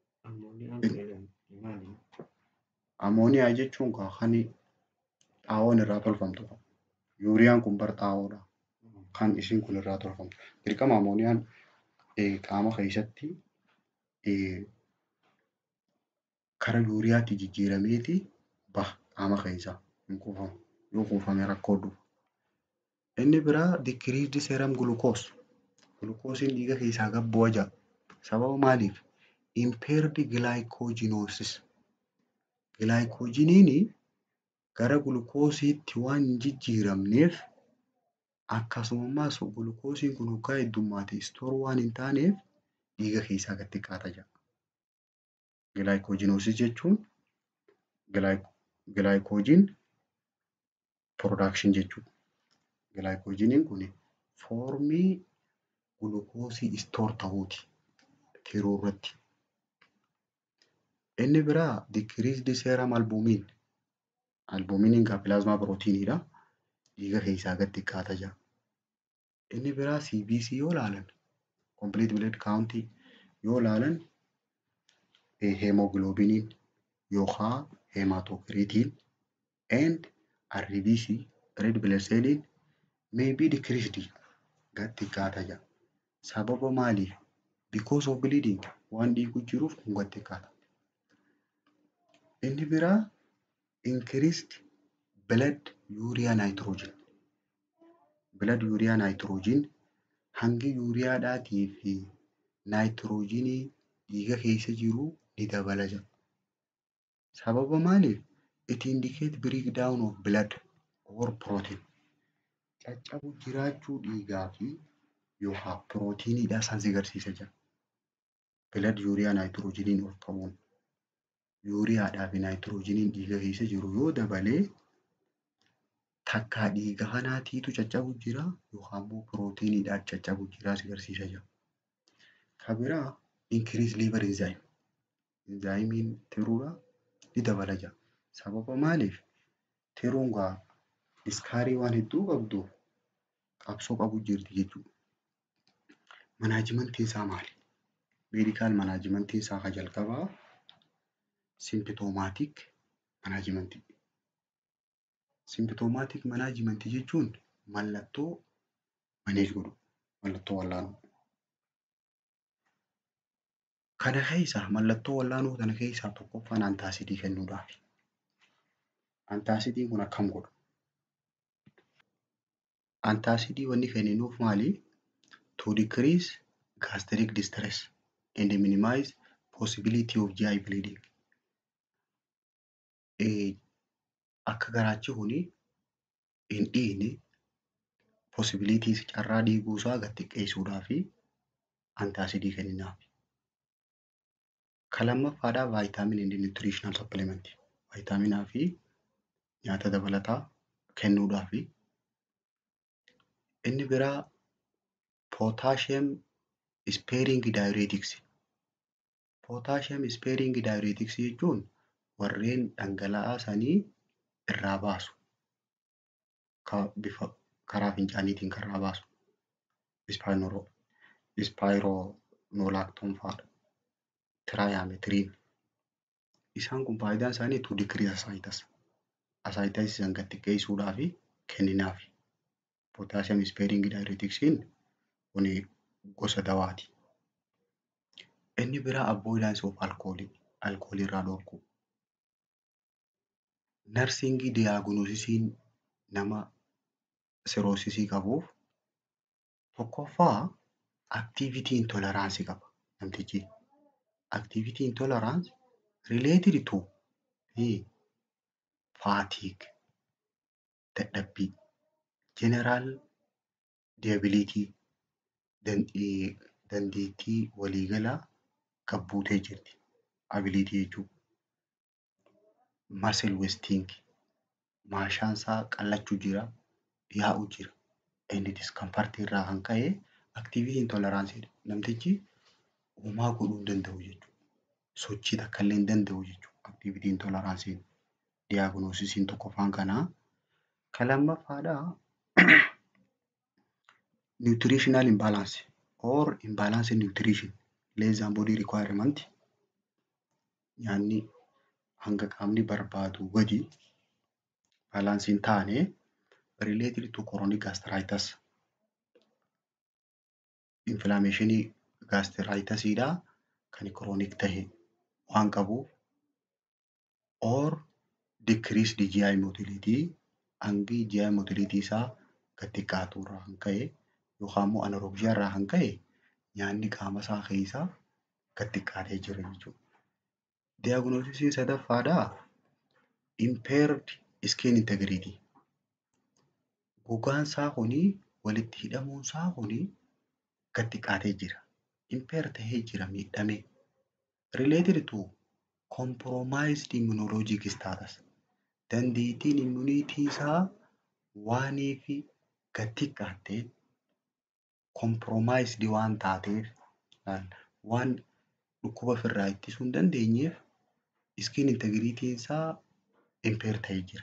S1: Amooniyaa jechuun kan xaawoon irraa tolfamtudha. Yuuriyaan kun bar xaawoodha. Kan isin kun irraa tolfamtu. Dirqama amooniyaan qaama keessatti kara yuuriyaatti jijjiirameeti baha qaama keessaa hin kuufamu. Yoo kuufame rakkoo dhufa. Inni biraa dikiriisdi seeram gulukoos. Gulukoosiin dhiiga keessaa gad bu'a jira. Sababa maaliif? Impaired glycogenosis. Gilaayikoojiniin gara gulukoosiitti waan hin jijjiiramneef akkasumas gulukoosiin kun hoggaa heddummaate istoor waan hin taaneef dhiiga keessaa gad xiqqaata jira. Gilaayikoojinoosis jechuun gilaayikoojiin piroodakshin jechuudha. Gilaayikoojiniin kun foormii gulukoosii istoor ta'uuti tiruu irratti. Inni biraa dikiriisdi seeram albuumiin. Albuumiiniin kan pilaazmaa pirootiiniidha. Dhiiga keessaa gad xiqqaata jira. Inni biraa CBC yoo ilaalan complete blood count yoo ilaalan heemoogiloobiiniin yookaan heemaatokiriitiin and RBC red blood celliin may be decreased gad xiqqaata jira. Sababa maaliif? Because of bleeding waan dhiigu jiruuf kun gad xiqqaata. Inni biraa increased blood urea nitrogen. Blood urea nitrogen hangi yuuriyaadhaatii fi naayitiroojiinii dhiiga keessa jiru ni dabala jira. Sababa maaliif? It indicate breakdown of blood or protein. Caccabu jiraachuu dhiigaa fi yookaan pirootiiniidha isaan si agarsiisa jira. Blood yuuriyaa naayitiroojiiniin ol ka'uun yuuriyaadhaa fi naayitiroojiiniin dhiiga keessa jiru yoo dabalee takkaa dhiiga kanaatiitu caccabu jira yookaan immoo pirootiiniidhaan caccabu jira si agarsiisa jira. Kan biraa increase liver enzyme. Enzaayimiin tiruudha ni dabala jira. Sababa maaliif? Tiruun gaa iskaarii waan hedduu qabduuf qabsoo qabu jirti jechuudha. Manaajimentiin isaa maali? Meedikaal manaajimentiin isaa kan jalqabaa simpitoomaatiik manaajimentii. Simpitoomaatiik manaajimentii jechuun mallattoo maneej godhu, mallattoo wallaanuu. Kana keessaa mallattoo wallaanuu kana keessaa tokkoffaan antaasidii kennuudhaafi. Antaasidiin kun akkam godha? Antaasidii wanni kenninuuf maali? To decrease gastric distress and minimize possibility of GI bleeding. Akka garaachi kuni hin dhiigne possibility carraa dhiiguu isaa gad xiqqeessuudhaafi antaasidii kenninaaf. Kan lammaffaadhaa vaayitaamin and nutritional supplement. Vaayitaaminaa fi nyaata dabalataa kennuudhaafi. Inni biraa potassium sparing diuretics. Potassium sparing diuretics jechuun warreen dhangala'aa sanii irraa baasu. Bifa karaa fincaaniitiin kan irraa baasu. Ispaayiroonolaaktoon fa'aadha. Tiraayaametiiriin. Isaan kun faayidaan isaanii to decrease ascites. Ascites san gad xiqqeessuudhaafi kenninaafi. Potassium sparing diuretiksiin kun gosa dawaati. Inni biraa avoidance of alcohol. Alkoolii irraa dhorkuu. Narsingii diyaagnooziisiin nama siroosisii qabuuf tokkoffaa activity intolerance qaba namtichi. Activity intolerance related to fatigue, dadhabbii, general disability, dandeettii waliigalaa gad buutee jirti. Ability jechuudha. Muscle wasting maashaan isaa qallachuu jira, yaa'u jira. Inni discomfort irraa kan ka'e activity intolerance namtichi homaa godhuu hin danda'u jechuudha. Sochii takka illee hin danda'u jechuudha. Activity intolerance'n diyaagnoosisiin tokkoffaan kanaa. Kan lammaffaadhaa nutritional imbalance or imbalance nutrition less than body requirement nyaanni hanga qaamni barbaadu gadi baalaansii hin taane related to chronic gastritis. Inflammeeshinii gaastiraayitasiidhaa kan chronic tahe waan qabuuf or decreased GI motility hangi GI motility isaa gad xiqqaatu irraa kan ka'e yookaan immoo anaerobiyaa irraa kan ka'e nyaanni qaama isaa keessaa gad xiqqaatee jira jechuudha. Diyaagnoosisiin sadaffaadhaa impaired skin integrity. Gogaan isaa kunii walitti hidhamuun isaa kunii gad xiqqaatee jira. Impair tahee jira miidhamee. Related to compromised immunologic status. Dandeettiin immuniitii isaa waaniif gad xiqqaattee compromised waan taateef waan dhukkuba ofirraa ittisuu hin dandeenyeef skin integriitiin isaa impair tahee jira.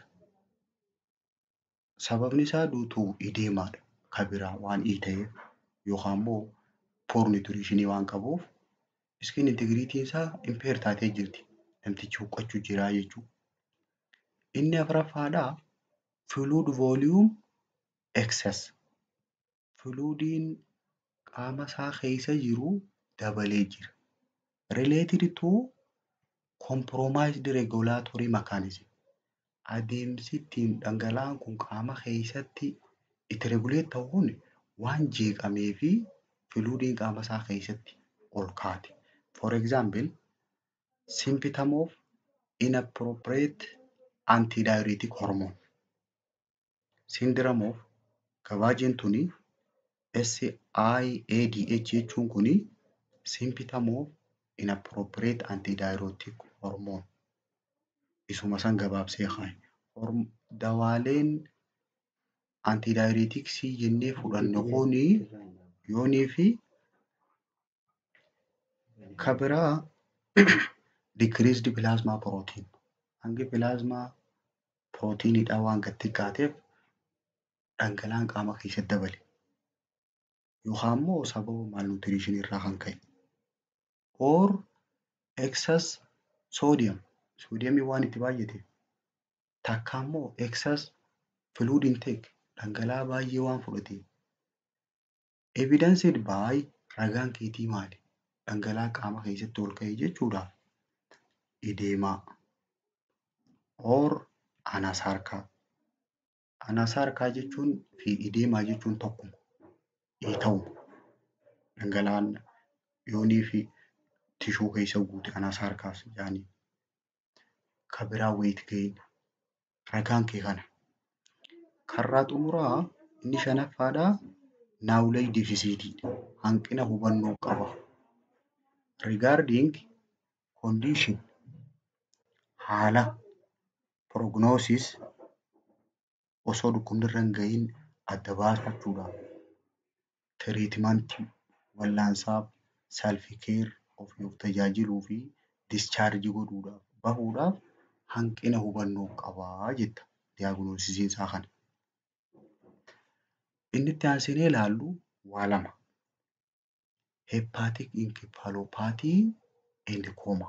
S1: Sababni isaa duutuu ideemaadha. Kan biraa waan ta'eef yookaan immoo poor nutritionii waan qabuuf skin integriitiin isaa impair taatee jirti. Namtichi huqqachuu jira jechuudha. Inni afuraffaadhaa fluid volume excess. Fluidiin qaama isaa keessa jiru dabalee jira. Related to compromised regulatory mechanism. Adeemsi ittiin dhangala'aan kun qaama keessatti itti regulate ta'uun waan jeeqamee fi fluidiin qaama isaa keessatti ol kaate. For example, symptom of inappropriate antidiuretic hormone. Syndrome of gabaajeen tuni SIADH jechuun kuni symptom of inappropriate antidiuretic hormone. Isuma san gabaabsee kaaye. Dawaaleen antidiureticsii jennee fudhannu kuni yoonii fi ka biraa decreased plasma protein. Hangi plasmaa proteinidhaa waan gad xiqqaateef dhangala'aan qaama keessatti dabale. Yookaan immoo sababa malnutrition irraa kan ka'e. Or excess sodium. Soodiyamiin waan itti baay'ateef. Takka immoo excess fluid intake. Dhangala'aa baay'ee waan fudhateef. Evidenced by ragaan keetii maali? Dhangala'aa qaama keessatti ol ka'e jechuudha. Edeemaa or anasarkaa. Anasarkaa jechuun fi edeemaa jechuun tokkuma. Ta'uma. Dhangala'aan yoonii fi tishuu keessa guute anasarkaas jedhanii. Ka biraa weight gain. Ragaan kee kana. Karraa xumuraa inni shanaffaadhaa knowledge deficit hanqina hubannoo qaba. Regarding condition haala prognosis osoo dhukkubni irra hin ga'iin adda baafachuudhaaf tiriitmentii wal'aansaaf self care ofii of tajaajiluu fi discharge godhuudhaaf bahuudhaaf hanqina hubannoo qabaa jetta diyaagnoosisiin isaa kana. Inni itti aansinee ilaallu waa lama. Hepatic encephalopathy and coma.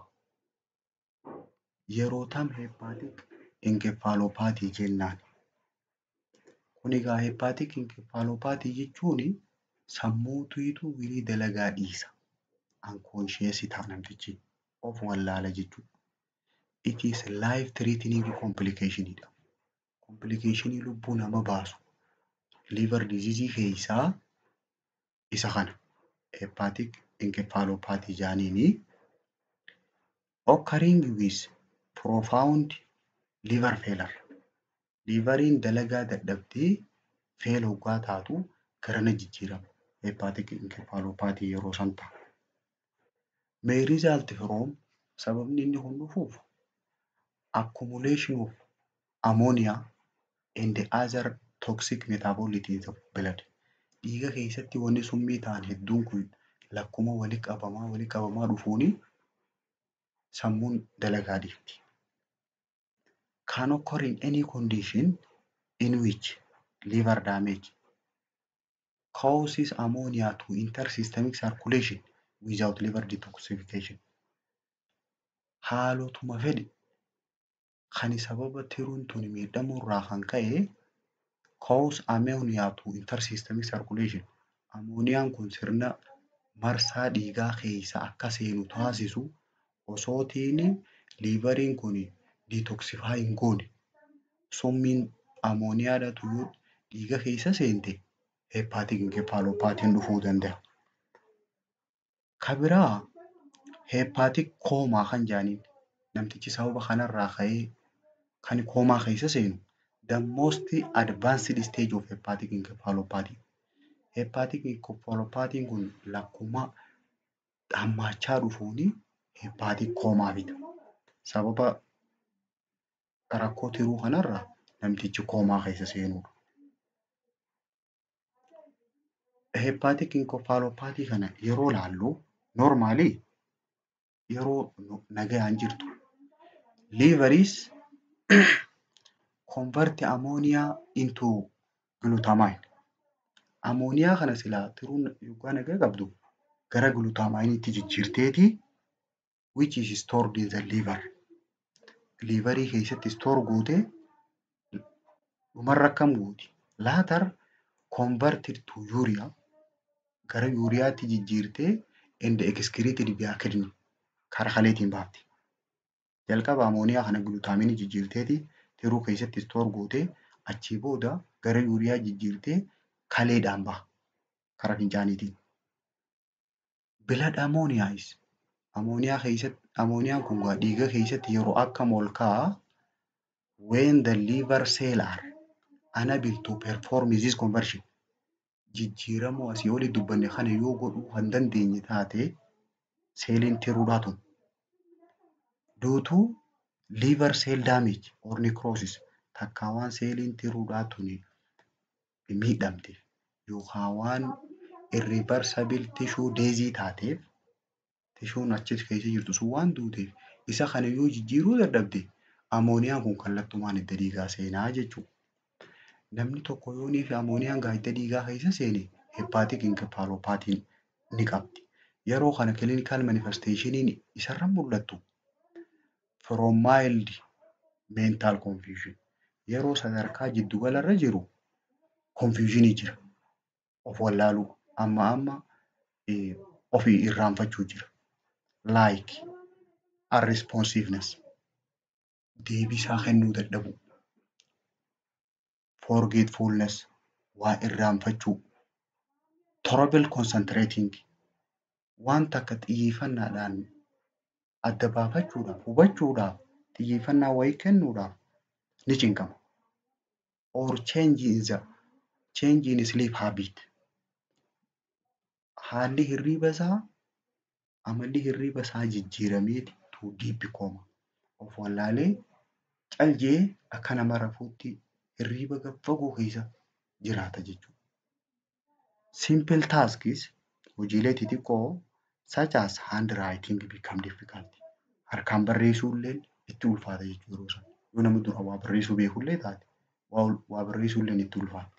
S1: Yeroo tam hepatic encephalopathy jennaan. Kun egaa hepatic encephalopathy jechuun sammuutuutu wirii dalagaa dhiisa. Unconscious ta'a namtichi. Of wallaala jechuudha. It is life threatening complication dha. Complicationii lubbuu nama baasu. liver disease keessaa isa kana. Hepatic encephalopathy jedhaniini. Occurring with profound liver failure. Liveriin dalagaa dadhabdee fail hoggaa taatu garana jijjiirama. Hepatic encephalopathy yeroo san ta'a. May result from sababni inni kun dhufuuf accumulation of ammonia and other toxic metabolites of blood. Dhiiga keessatti wanni summii ta'an hedduun kun lakkuma walitti qabamaa walitti qabamaa dhufuuni sammuun dalagaa dhiifti. Can occur in any condition in which liver damage causes ammonia to enter systemic circulation without liver detoxification. Haalotuma fedhe kan sababa tiruun tun miidhamuu irraa kan ka'e cause ammonia to enter systemic circulation. Ammooniyaan kun sirna marsaa dhiigaa keessa akka seenu taasisu osootiin liiveriin kun detoxify hin goone summiin ammooniyaadhatu yoo dhiiga keessa seente hepatic encephalopathiin dhufuu danda'a. Ka biraa hepatic koomaa kan jedhaniin namtichi sababa kanarraa ka'ee kan koomaa keessa seenu the most advanced stage of hepatic encephalopathy. Hepatic encephalopathiin kun lakkuma hammaachaa dhufuuni hepatic koomaa fida. Sababa rakkoo tiruu kanarraa namtichi koomaa keessa seenudha. Hepatic encephalopathy kana yeroo laallu normally yeroo nagayaan jirtu liveris convert ammonia into glutamine. Ammooniyaa kana silaa tiruun yookaan nagaa qabdu gara glutamineetti jijjiirteeti which is stored in the liver. Liverii keessatti store gootee dhumarra akkam gooti? Later converted to urea gara yuuriyaatti jijjiirtee and excreted via kidney karaa kaleetiin baafti. Jalqaba ammooniyaa kana glutaaminii jijjiirteeti tiruu keessatti store gootee achii booda gara yuuriyaa jijjiirtee kaleedhaan baha karaa fincaaniitiin. Blood ammonia is Amooniyaa keessatti amooniyaan kun gaa dhiiga keessatti yeroo akkam ol ka'a when the liver cell are unable to perform this conversion. Jijjiirama asii olii dubbanne kana yoo godhuu kan dandeenye taate seeliin tiruudhaa tun. Due to liver cell damage or necrosis takkaa waan seeliin tiruudhaa tun miidhamte yookaan waan irreversible tissue disease taateef tishuun achi keessa jirtu sun waan duuteef isa kana yoo jijjiiruu dadhabde amooniyaan kun kallattumaan hidda dhiigaa seenaa jechuudha. Namni tokko yoo niif amooniyaan gaa hidda dhiigaa keessa seene heppaatik inkefaaloopaatiin ni qabdi. Yeroo kana clinical manifestationin isarra mul'attu from mild mental confusion yeroo sadarkaa jiddugalarra jiru confusionii jira. Of wallaaluu amma amma ofii irraanfachuu jira. Like unresponsiveness deebisaa kennuu dadhabuu. Forgetfulness waa irraanfachuu. Trouble concentrating waan takka xiyyeeffannaadhaan adda baafachuudhaaf hubachuudhaaf xiyyeeffannaa wayii kennuudhaaf ni cinqama. Or change in the change in sleep habit. Haalli hirriiba isaa amalli hirriiba isaa jijjiirameeti to deep coma. Of wallaalee cal jedhee akka nama rafuutti hirriiba gad fagoo keessa jiraata jechuudha. Simple tasks hojiilee xixiqqoo such as handwriting become difficult. Harkaan barreessuullee itti ulfaata jechuudha yeroo sana. Yoo namni dura waa barreessuu beekullee taate waa barreessuullee itti ulfaatti.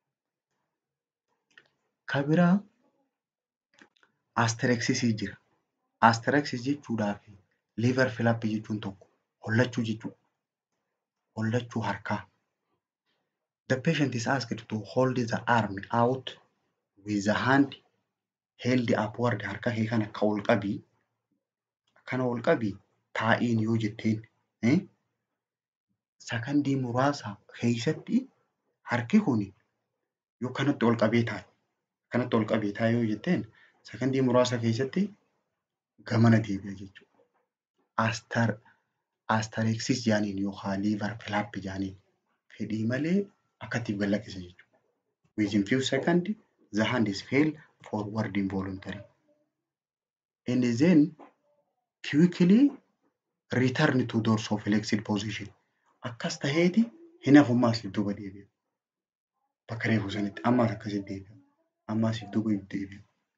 S1: Kan biraa asterexisii jira. Asterexis jechuudhaa fi liver flap jechuun tokko hollachuu jechuudha. Hollachuu harkaa. The patient is asked to hold the arm out with the hand held upward harka kee kana akka ol qabii akkana ol qabii taa'iin yoo jetteen sakandii muraasa keessatti harki kun yoo kanatti ol qabee taa'e kanatti ol qabee taa'e yoo jetteen sakandii muraasa keessatti gamana deebi'a jechuudha. Astar asterexis jaaniin yookaan liver flap jaaniin fedhii malee akkatti galakkisa jechuudha. Within few seconds the hand is fell forward involuntary. And then quickly return to dorsoflexed position. Akkas taheeti hin hafummaa siif duuba deebi'a. Bakka reefu sanitti ammaas akkasitti deebi'a. Ammaas siif duuba deebi'a.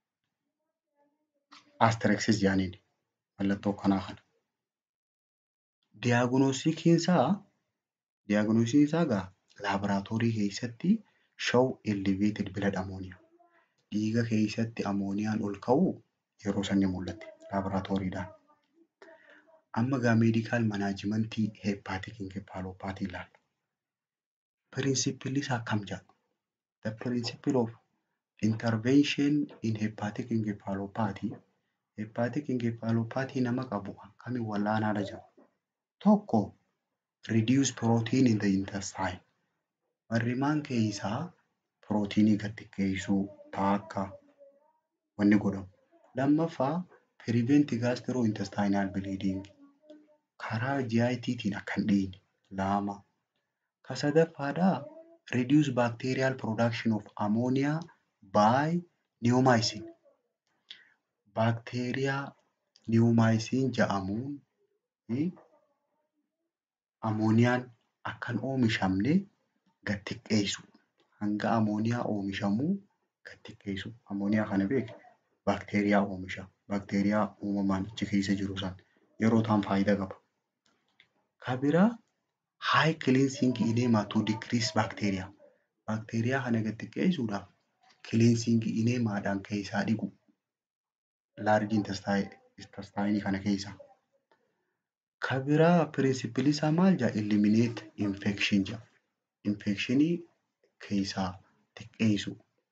S1: Asterexis jaaniin mallattoo kanaa kana. Diyaagnoosikiin isaa diyaagnoosiin isaa gaa laaboraatoorii keessatti show elevated blood ammonia. Dhiiga keessatti ammooniyaan ol ka'uu yeroo sanni mul'ate laaboraatooriidhaan. Amma gaa meedikaal manaajimentii heepaatik inkefaaloopaatii ilaalla. Pirinsipilli isaa akkam jedha? The principle of intervention in hepatic encephalopathy hepatic encephalopathy nama qabu akkamiin wallaanaadha jedha. Tokko reduce protein in the intestine. Marrimaan keessaa pirootiinii gad xiqqeessuu taakka wanni godhamu. Lammaffaa prevent gastrointestinal bleeding. Karaa GITtiin akka hin dhiine. Lama. Ka sadaffaadhaa reduce bacterial production of ammonia by neomycin. Baakteeriyaa neomycin jedhamuun ammooniyaan akka hin oomishamne gad xiqqeessu. Hanga ammooniyaa oomishamuu gad xiqqeessu. Ammooniyaa kana beekne baakteeriyaa oomisha. Baakteeriyaa uumamaan achi keessa jiru sana yeroo ta'an faayidaa qaba. Ka biraa high cleansing enema to decrease bacteria. Baakteeriyaa kana gad xiqqeessuudhaaf cleansing enemaadhaan keessaa dhiqu. Large intestine kana keessaa. Ka biraa pirinsipilli isaa maal jedha? Eliminate infection jedha. Infekshinii keessaa xiqqeessu.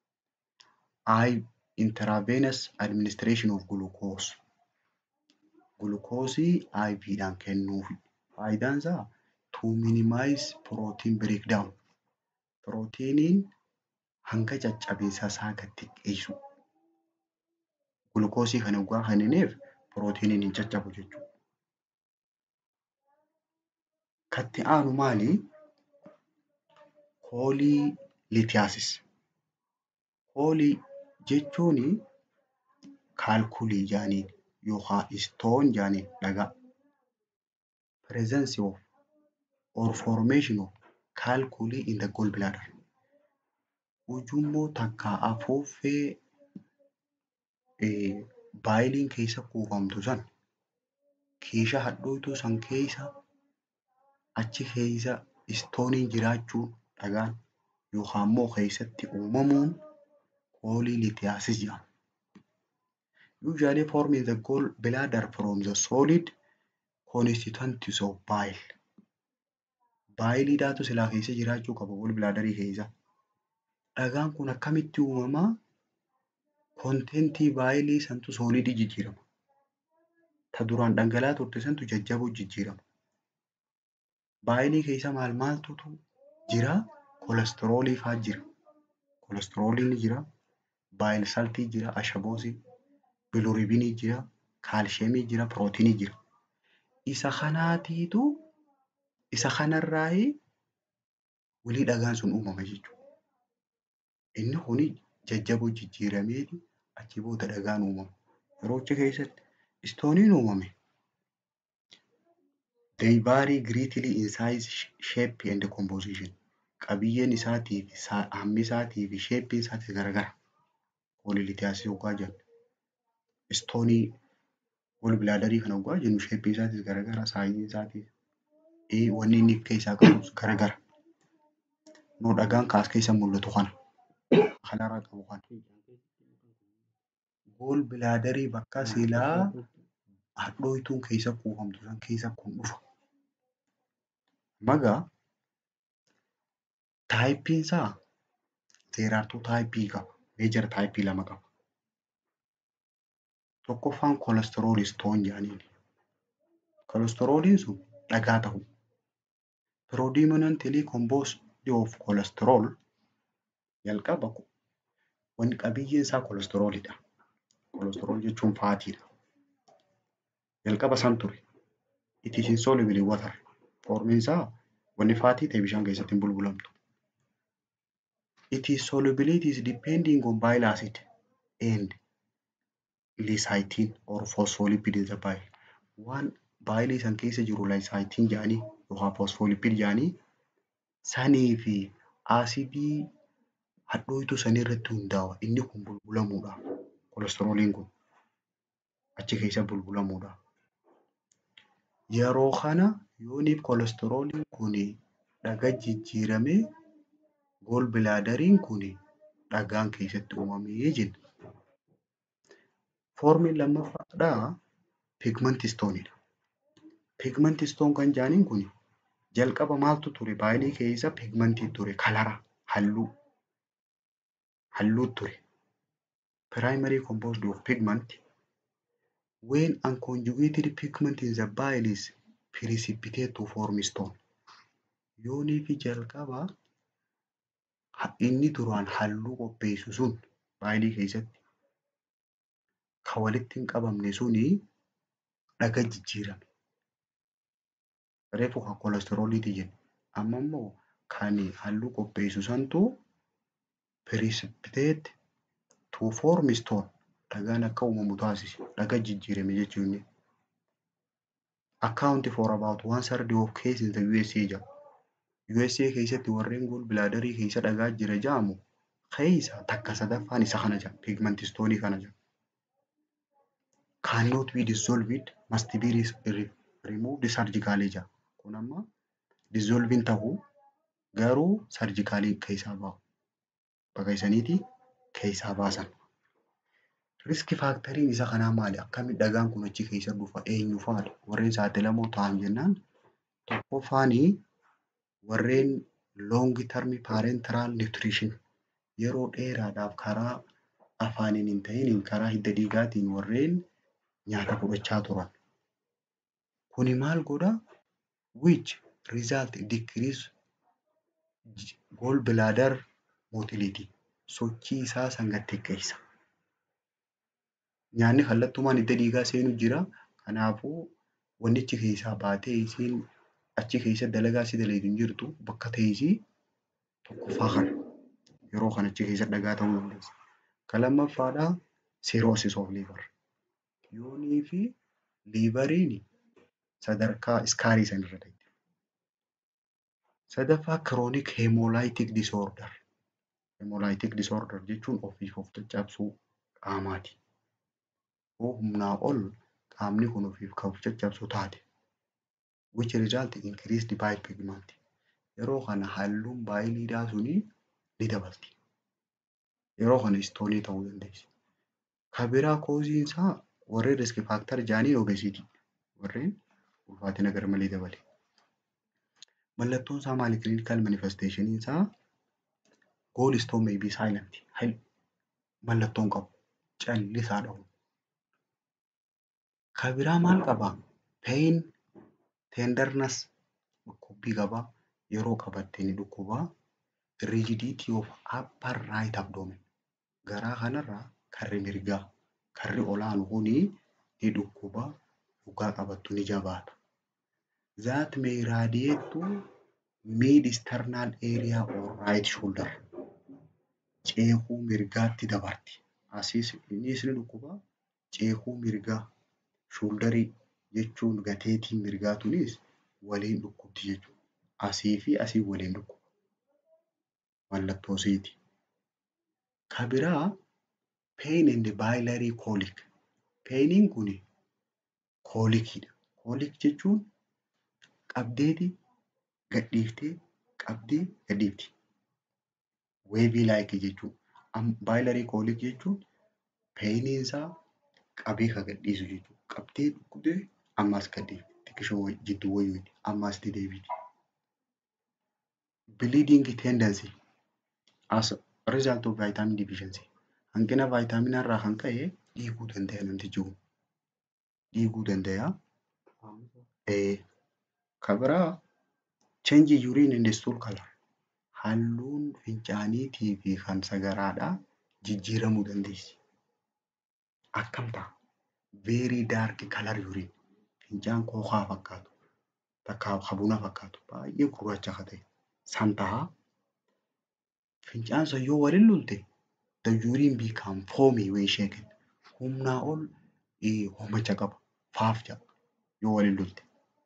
S1: I intravenous administration of glucose. Glukoosii IVdhaan kennuufi. Faayidaan isaa to minimize protein breakdown. Pirootiiniin hanga caccabiinsa isaa gad xiqqeessu. Gulukoosii kana dhugaa kan hineef pirootiiniin hin caccabu jechuudha. Katti aanu maali? Koolii liitiyaasis. Koolii jechuun kaalkulii jaaniin yookaan istoon jaaniin dhagaa. Presence of or formation of calculi in the gallbladder. Ujummoo takka afuuffee baayiliin keessa kuufamtu san keeshaa hadhooytuu san keessa achi keessa istooniin jiraachuun dhagaan yookaan immoo keessatti uumamuun koolii liitiyaasis jedhama. Usually form in the gallbladder from the solid constituents of bile. Baayiliidhaatu silaa keessa jiraachuu qaba gallbladderii keessa. Dhagaan kun akkamitti uumamaa? Kontentii baayilii santu soolidii jijjiirama. Ta duraan dhangala'aa turte santu jajjaboo jijjiirama. Baayilii keessa maal maaltu jira? Kolesteroolii fa'aa jira. Kolesterooliin jira. Baayil saltii jira. Ashaboosii. Bilirubinii jira. Kaalsheemii jira. Pirootiinii jira. Isa kanaatiitu isa kanarraayi walii dhagaan sun uumama jechuudha. Inni kuni jajjaboo jijjiirameeti achi booda dhagaan uumama. Yeroo achi keessatti istooniin uumame they vary greatly in size, shape and composition. Qabiyyeen isaatii fi hammi isaatii fi sheeppiin isaatii garagara. Koolilitiyaasii hoggaa jennu. Istoonii gallbladderii kana hoggaa jennu sheeppiin isaatis garagara. Saayiziin isaatis wanni inni keessaa qabus garagara. Noo dhagaan kaas keessa mul'atu kana. Kanarraa qabu kana. Gallbladderii bakka silaa hadhooytuun keessa kuufamtu san keessa kun dhufa. Magaa taayippiin isaa zeeraartuu taayippii qaba. Meejara taayippii lama qaba. Tokkoffaan kolesterool istoon jedhaniin. Kolesterooliin sun dhagaa ta'u. Predominantly composed of cholesterol jalqaba wanni qabiyyeen isaa kolesteroolidha. Kolesterool jechuun faatiidha. Jalqaba san ture. It is insoluble in water. Foormiin isaa wanni faatii ta'e bishaan keessatti hin bulbulamtu. It is solubility is depending on bile acid and lecithin or phospholipid in the bile. Waan baayilii san keessa jiru lecithin jedhanii yookaan phospholipid jedhanii sanii fi aasidii hadhooytuu sanii irratti hundaa'a. Inni kun bulbulamuudhaaf. Kolesterooliin kun achi keessa bulbulamuudhaaf. Yeroo kana yooniif kolesterooliin kun dhagaa jijjiiramee gallbladderiin kun dhagaan keessatti uumamee jenna. Foormiin lammaffaadhaa pigment stoonidha. Pigment stone kan jedhaniin kun jalqaba maaltu ture baayilii keessa pigmentii ture kalara halluu halluu ture. Primary composed of pigment when unconjugated pigment in the bile is precipitate to form stone. Yoonii fi jalqaba inni duraan halluu qopheessu sun baayilii keessatti kan walitti hin qabamne suni dhagaa jijjiirame. Reefu kan kolesterooliiti jenna. Amma immoo kan halluu qopheessu santu precipitate to form stone dhagaan akka uumamu taasise dhagaa jijjiirame jechuun. Account for about one third of case in the USA jedha. USA keessatti warreen gallbladderii keessa dhagaa jira jedhamu keessa takka sadaffaan isa kana jedha pigment stoonii kana jedha. Cannot be dissolved must be removed surgically jedha. Kun amma dissolviin ta'uu garuu sarjikaalii keessaa bahu. Bakka isaniiti keessaa baasan. Riski faaktariin isa kanaa maali? Akkamitti dhagaan kun achi keessa dhufa? Eenyu faadha? Warreen saaxilamoo ta'an jennaan tokkoffaanii warreen long term parenteral nutrition yeroo dheeraadhaaf karaa afaaniin hin ta'iniin karaa hidda dhiigaatiin warreen nyaata fudhachaa turan. Kuni maal godha? Which result decrease gallbladder motility sochii isaa san gad xiqqeessa. Nyaanni kallattumaan hidda dhiigaa seenu jira. Kanaafuu wannichi keessaa baatee isiin achi keessa dalagaa si dalagu hin jirtu bakka teessii tokkoffaa kana. Yeroo kana achi keessa dhagaa ta'uu dandeessi. Kan lammaffaadhaa cirrhosis of liver. Yoonii fi liiveriin sadarkaa iskaarii sanarra jirti. Sadaffaa chronic hemolytic disorder. Hemolytic disorder jechuun ofiif of caccabsuu qaamaati. Yoo humnaa ol qaamni kun ofiif kan of caccabsu taate which result in increased bile pigment. Yeroo kana halluun baayiliidhaa sunii ni dabalti. Yeroo kana istoonii ta'uu dandeessi. Kan biraa kooziin isaa warreen risk faaktar jedhanii obesitii warreen ulfaatina garmalee dabale. Mallattoon isaa maali? Clinical manifestation isaa gallstone may be silent. Mallattoon qabu. Callisaa dhawu. Kan biraa maal qabaa? Pain, tenderness, dhukkubbii qabaa. Yeroo qabatte ni dhukkubaa. Rigidity of upper right abdomen. Garaa kanarraa karri mirgaa, karri olaanu kunii ni dhukkubaa. Dhugaa qabattu ni jabaata. That may radiate to mid external area or right shoulder. Ceekuu mirgaatti dabarti. Asiis innis ni dhukkubaa. Ceekuu mirgaa shoulderii jechuun gateetiin mirgaa tunis waliin dhukkubdi jechuudha. Asii fi asii waliin dhukkuba. Mallattoo isiiti. Kan biraa pain and biliary colic. Painiin kun koolikiidha. Koolik jechuun qabdeeti gadhiiftee qabdee gadhiifti. Weebii laayikii jechuudha. Biliary colic jechuun painiin isaa qabee kan gadhiisu jechuudha. Qabdee dhukkubdee ammas gadhiifti. Xiqqishoo jidduu wayiiti. Ammas itti deebiiti. Bleeding tendency as a result of vitamin deficiency. Hanqina vaayitaaminaa irraa kan ka'e dhiiguu danda'a namtichi kun. Dhiiguu danda'a. Kan biraa change urine and stool color. Halluun fincaaniitii fi kan sagaraadhaa jijjiiramuu dandeessi. Akkam ta'a? Very dark color urine. Fincaan kookaa fakkaatu. Takka habuna fakkaatu. Baay'ee gurraacha akka ta'e. San ta'a. Fincaan sun yoo waliin lulte the urine become foamy when shaken. Humnaa ol homacha qaba. Faaf jedha yoo waliin lulte.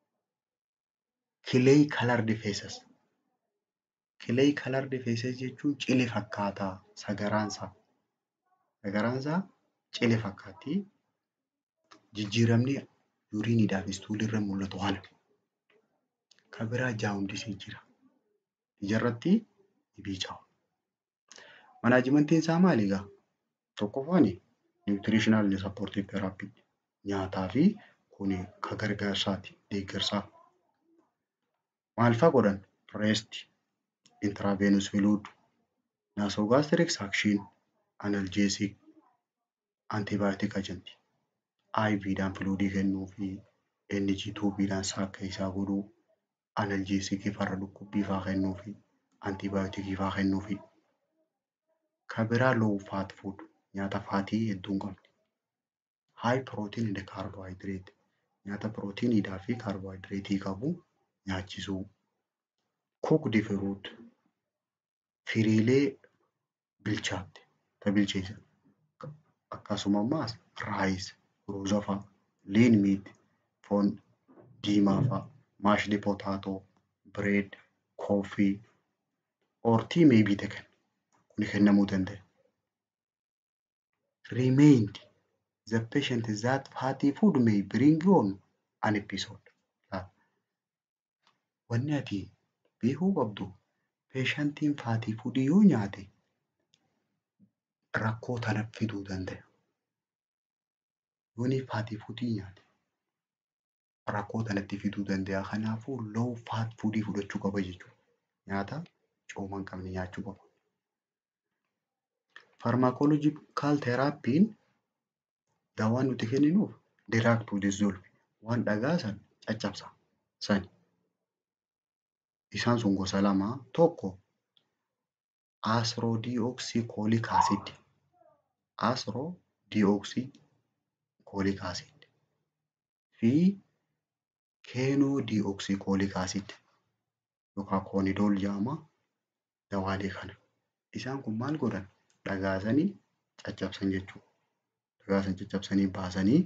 S1: Clay colored faces. Clay colored faces jechuun cile fakkaataa sagaraansaa. Sagaraansaa cile fakkaatti. Jijjiiramni yuriiniidhaa fi istuulirra mul'atu kana. Kan biraa jaawundisii jira. Ijarratti ni biicaa'u. Manaajimentiin isaa maali egaa? Tokkoffaan niwutiriishinaal sappoortii teraappii nyaataa fi kun kan gargaarsaati deeggarsaa. Maal fa'aa godhan? Reest, intiraavenous fluid, naasoogaastiriik saakshiin, analjeesik, antibaayotik ajanti. IVdhaan fluidii kennuu fi NG tuubiidhaan saakka isaa godhuu, analjeesikii farra dhukkubbii fa'aa kennuu fi antibaayotikii fa'aa kennuu fi kan biraa low fat food nyaata faatii hedduu hin qabne. High protein and carbohydrate nyaata pirootiiniidhaa fi kaarboohayidireetii qabu nyaachisuu. Cooked fruit firiilee bilchaatte ta bilcheessan. Akkasuma ammas raayis, ruuza fa'a, liin miit, foon diimaa fa'a, maashdi potaatoo, bireed, kooffii, or tea may be taken. Kun kennamuu danda'a. Remained the patient that fatty food may bring on an episode. Wanni ati beekuu qabdu peeshantiin faatii fuudii yoo nyaate rakkoo tana fiduu danda'a. Yooni faatii fuudii nyaate rakkoo tanatti fiduu danda'a. Kanaafuu low fat fuudii fudhachuu qaba jechuudha. Nyaata cooma hin qabne nyaachuu qaba. Farmaakoloojikaal teraappiin dawaan nuti kenninuuf diraag tuu dissolve waan dhagaa san caccabsa sani. Isaan sun gosa lama tokko asroodiyooksii koolik aasiid asroodiyooksii koolik aasiid fi keenoo diiooksii koolik aasiid yookaan koonidool jedhama dawaalee kana. Isaan kun maal godhan dhagaasanii caccabsan jechuudha. Dhagaasan caccabsanii baasanii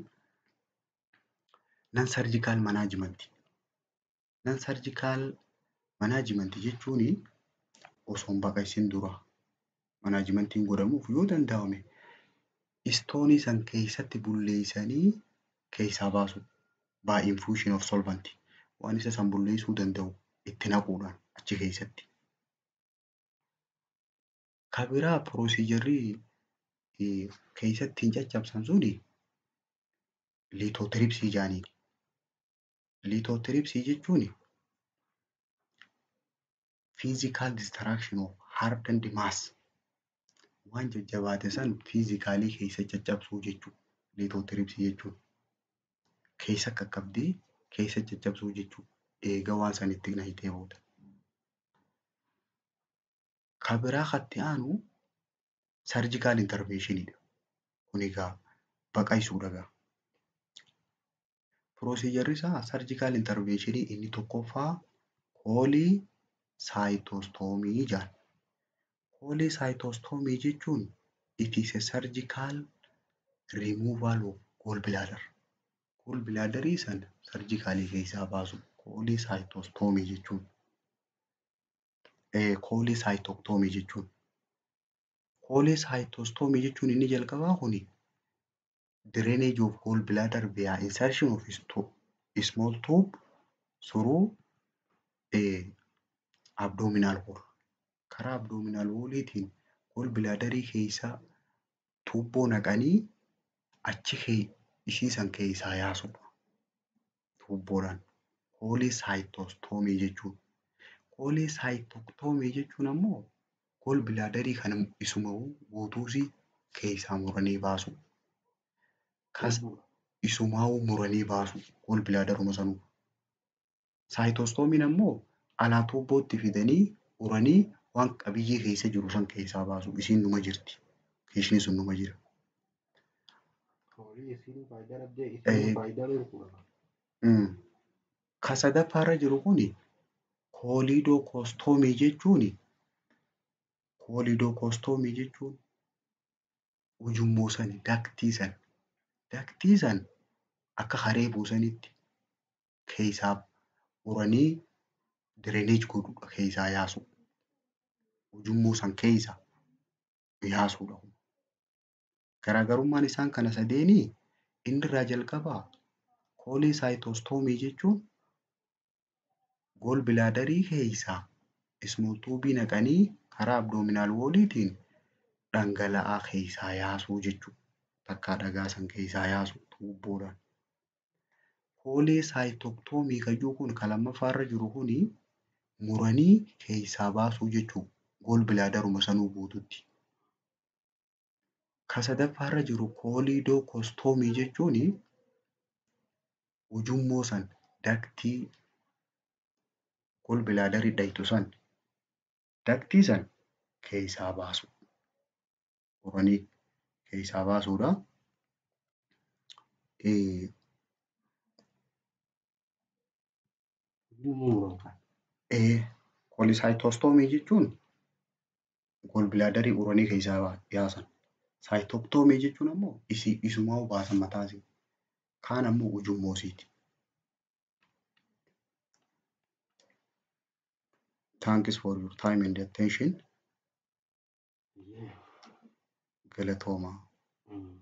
S1: nan sarjikaal manaajimentii. Nan sarjikaal manaajimentii jechuun osoo hin baqaqsin dura manaajimentiin godhamuuf yoo danda'ame istoonii san keessatti bulleeysanii keessaa baasu by infusion of solvent waan isa san bulleeysuu danda'u itti naquudhaan achi keessatti. Ka biraa piroosiijarrii keessatti hin caccabsan suni liitootiripsii jedhaniini. Liitootiripsii jechuun fiizikaal distiraakshን of hardened mass waan jajjabaate san fiizikaalii keessa caccabsuu jechuudha. Liitootiripsii jechuun keessa qaqqabdee keessa caccabsuu jechuudha. Eega waan san itti naqitee booda. Ka biraa katti aanu sarjikaal interveeshiniidha. Kun egaa baqaqsuudha egaa. Piroozijarri isaa sarjikaal interveeshinii inni tokkoffaa koolii saayitoostoomii jedhama. Koolii saayitoostoomii jechuun it is a surgical removal of gallbladder. Gallbladderii sana sarjikaalii keessaa baasu koolii saayitoostoomii jechuun. Koolii saayitoktoomii jechuun. Koolii saayitoostoomii jechuun inni jalqabaa kuni drainage of gallbladder via insertion of small tube through abdominal wall. Karaa abdominal walliitiin gallbladderii keessa tuubboo naqanii achi ishii san keessaa yaasudha. Tuubboodhaan. Koolii saayitoostoomii jechuun. Koolii saayitoktoomii jechuun ammoo gallbladderii kana isuma guutuusii keessaa muranii baasu. Isumaa'uu muranii baasu gallbladderuma sanuu. Saayitostoomiin ammoo alaa tuubbootti fidanii uranii waan qabiyyee keessa jiru san keessaa baasu. Isiin numa jirti. Isheen sun numa jira. Ka sadaffaarra jiru kuni kooliidookostoomii jechuuni kooliidookostoomii jechuun ujummoo san daktii san daktii san akka haree buusanitti keessaa uranii direneej godhuudha keessaa yaasu. Ujummoo san keessa yaasuudha. Garaagarummaan isaan kana sadeenii inni irraa jalqabaa koolii saayitoostoomii jechuun gallbladderii keessaa ismool tuubii naqanii karaa abdoominaal wooliitiin dhangala'aa keessaa yaasuu jechuudha. Takkaa dhagaa san keessaa yaasu tuubboodhaan. Koolii saayitoktoomii kan kun kan lammaffaarra jiru kuni muranii keessaa baasuu jechuudha. Gallbladderuma sanuu guututti. Ka sadaffaarra jiru kooliidookostoomii jechuun ujummoo san daktii gallbladderii dhayitu san daktii san keessaa baasu. Uranii keessaa baasuudha. Koolisaayitoostoomii jechuun gallbladderii uranii keessaa yaasan. Saayitoktoomii jechuun ammoo isumaa'uu baasan mataasii. Kaan ammoo ujummoosiiti. Thanks for your time and attention. Galatoomaa.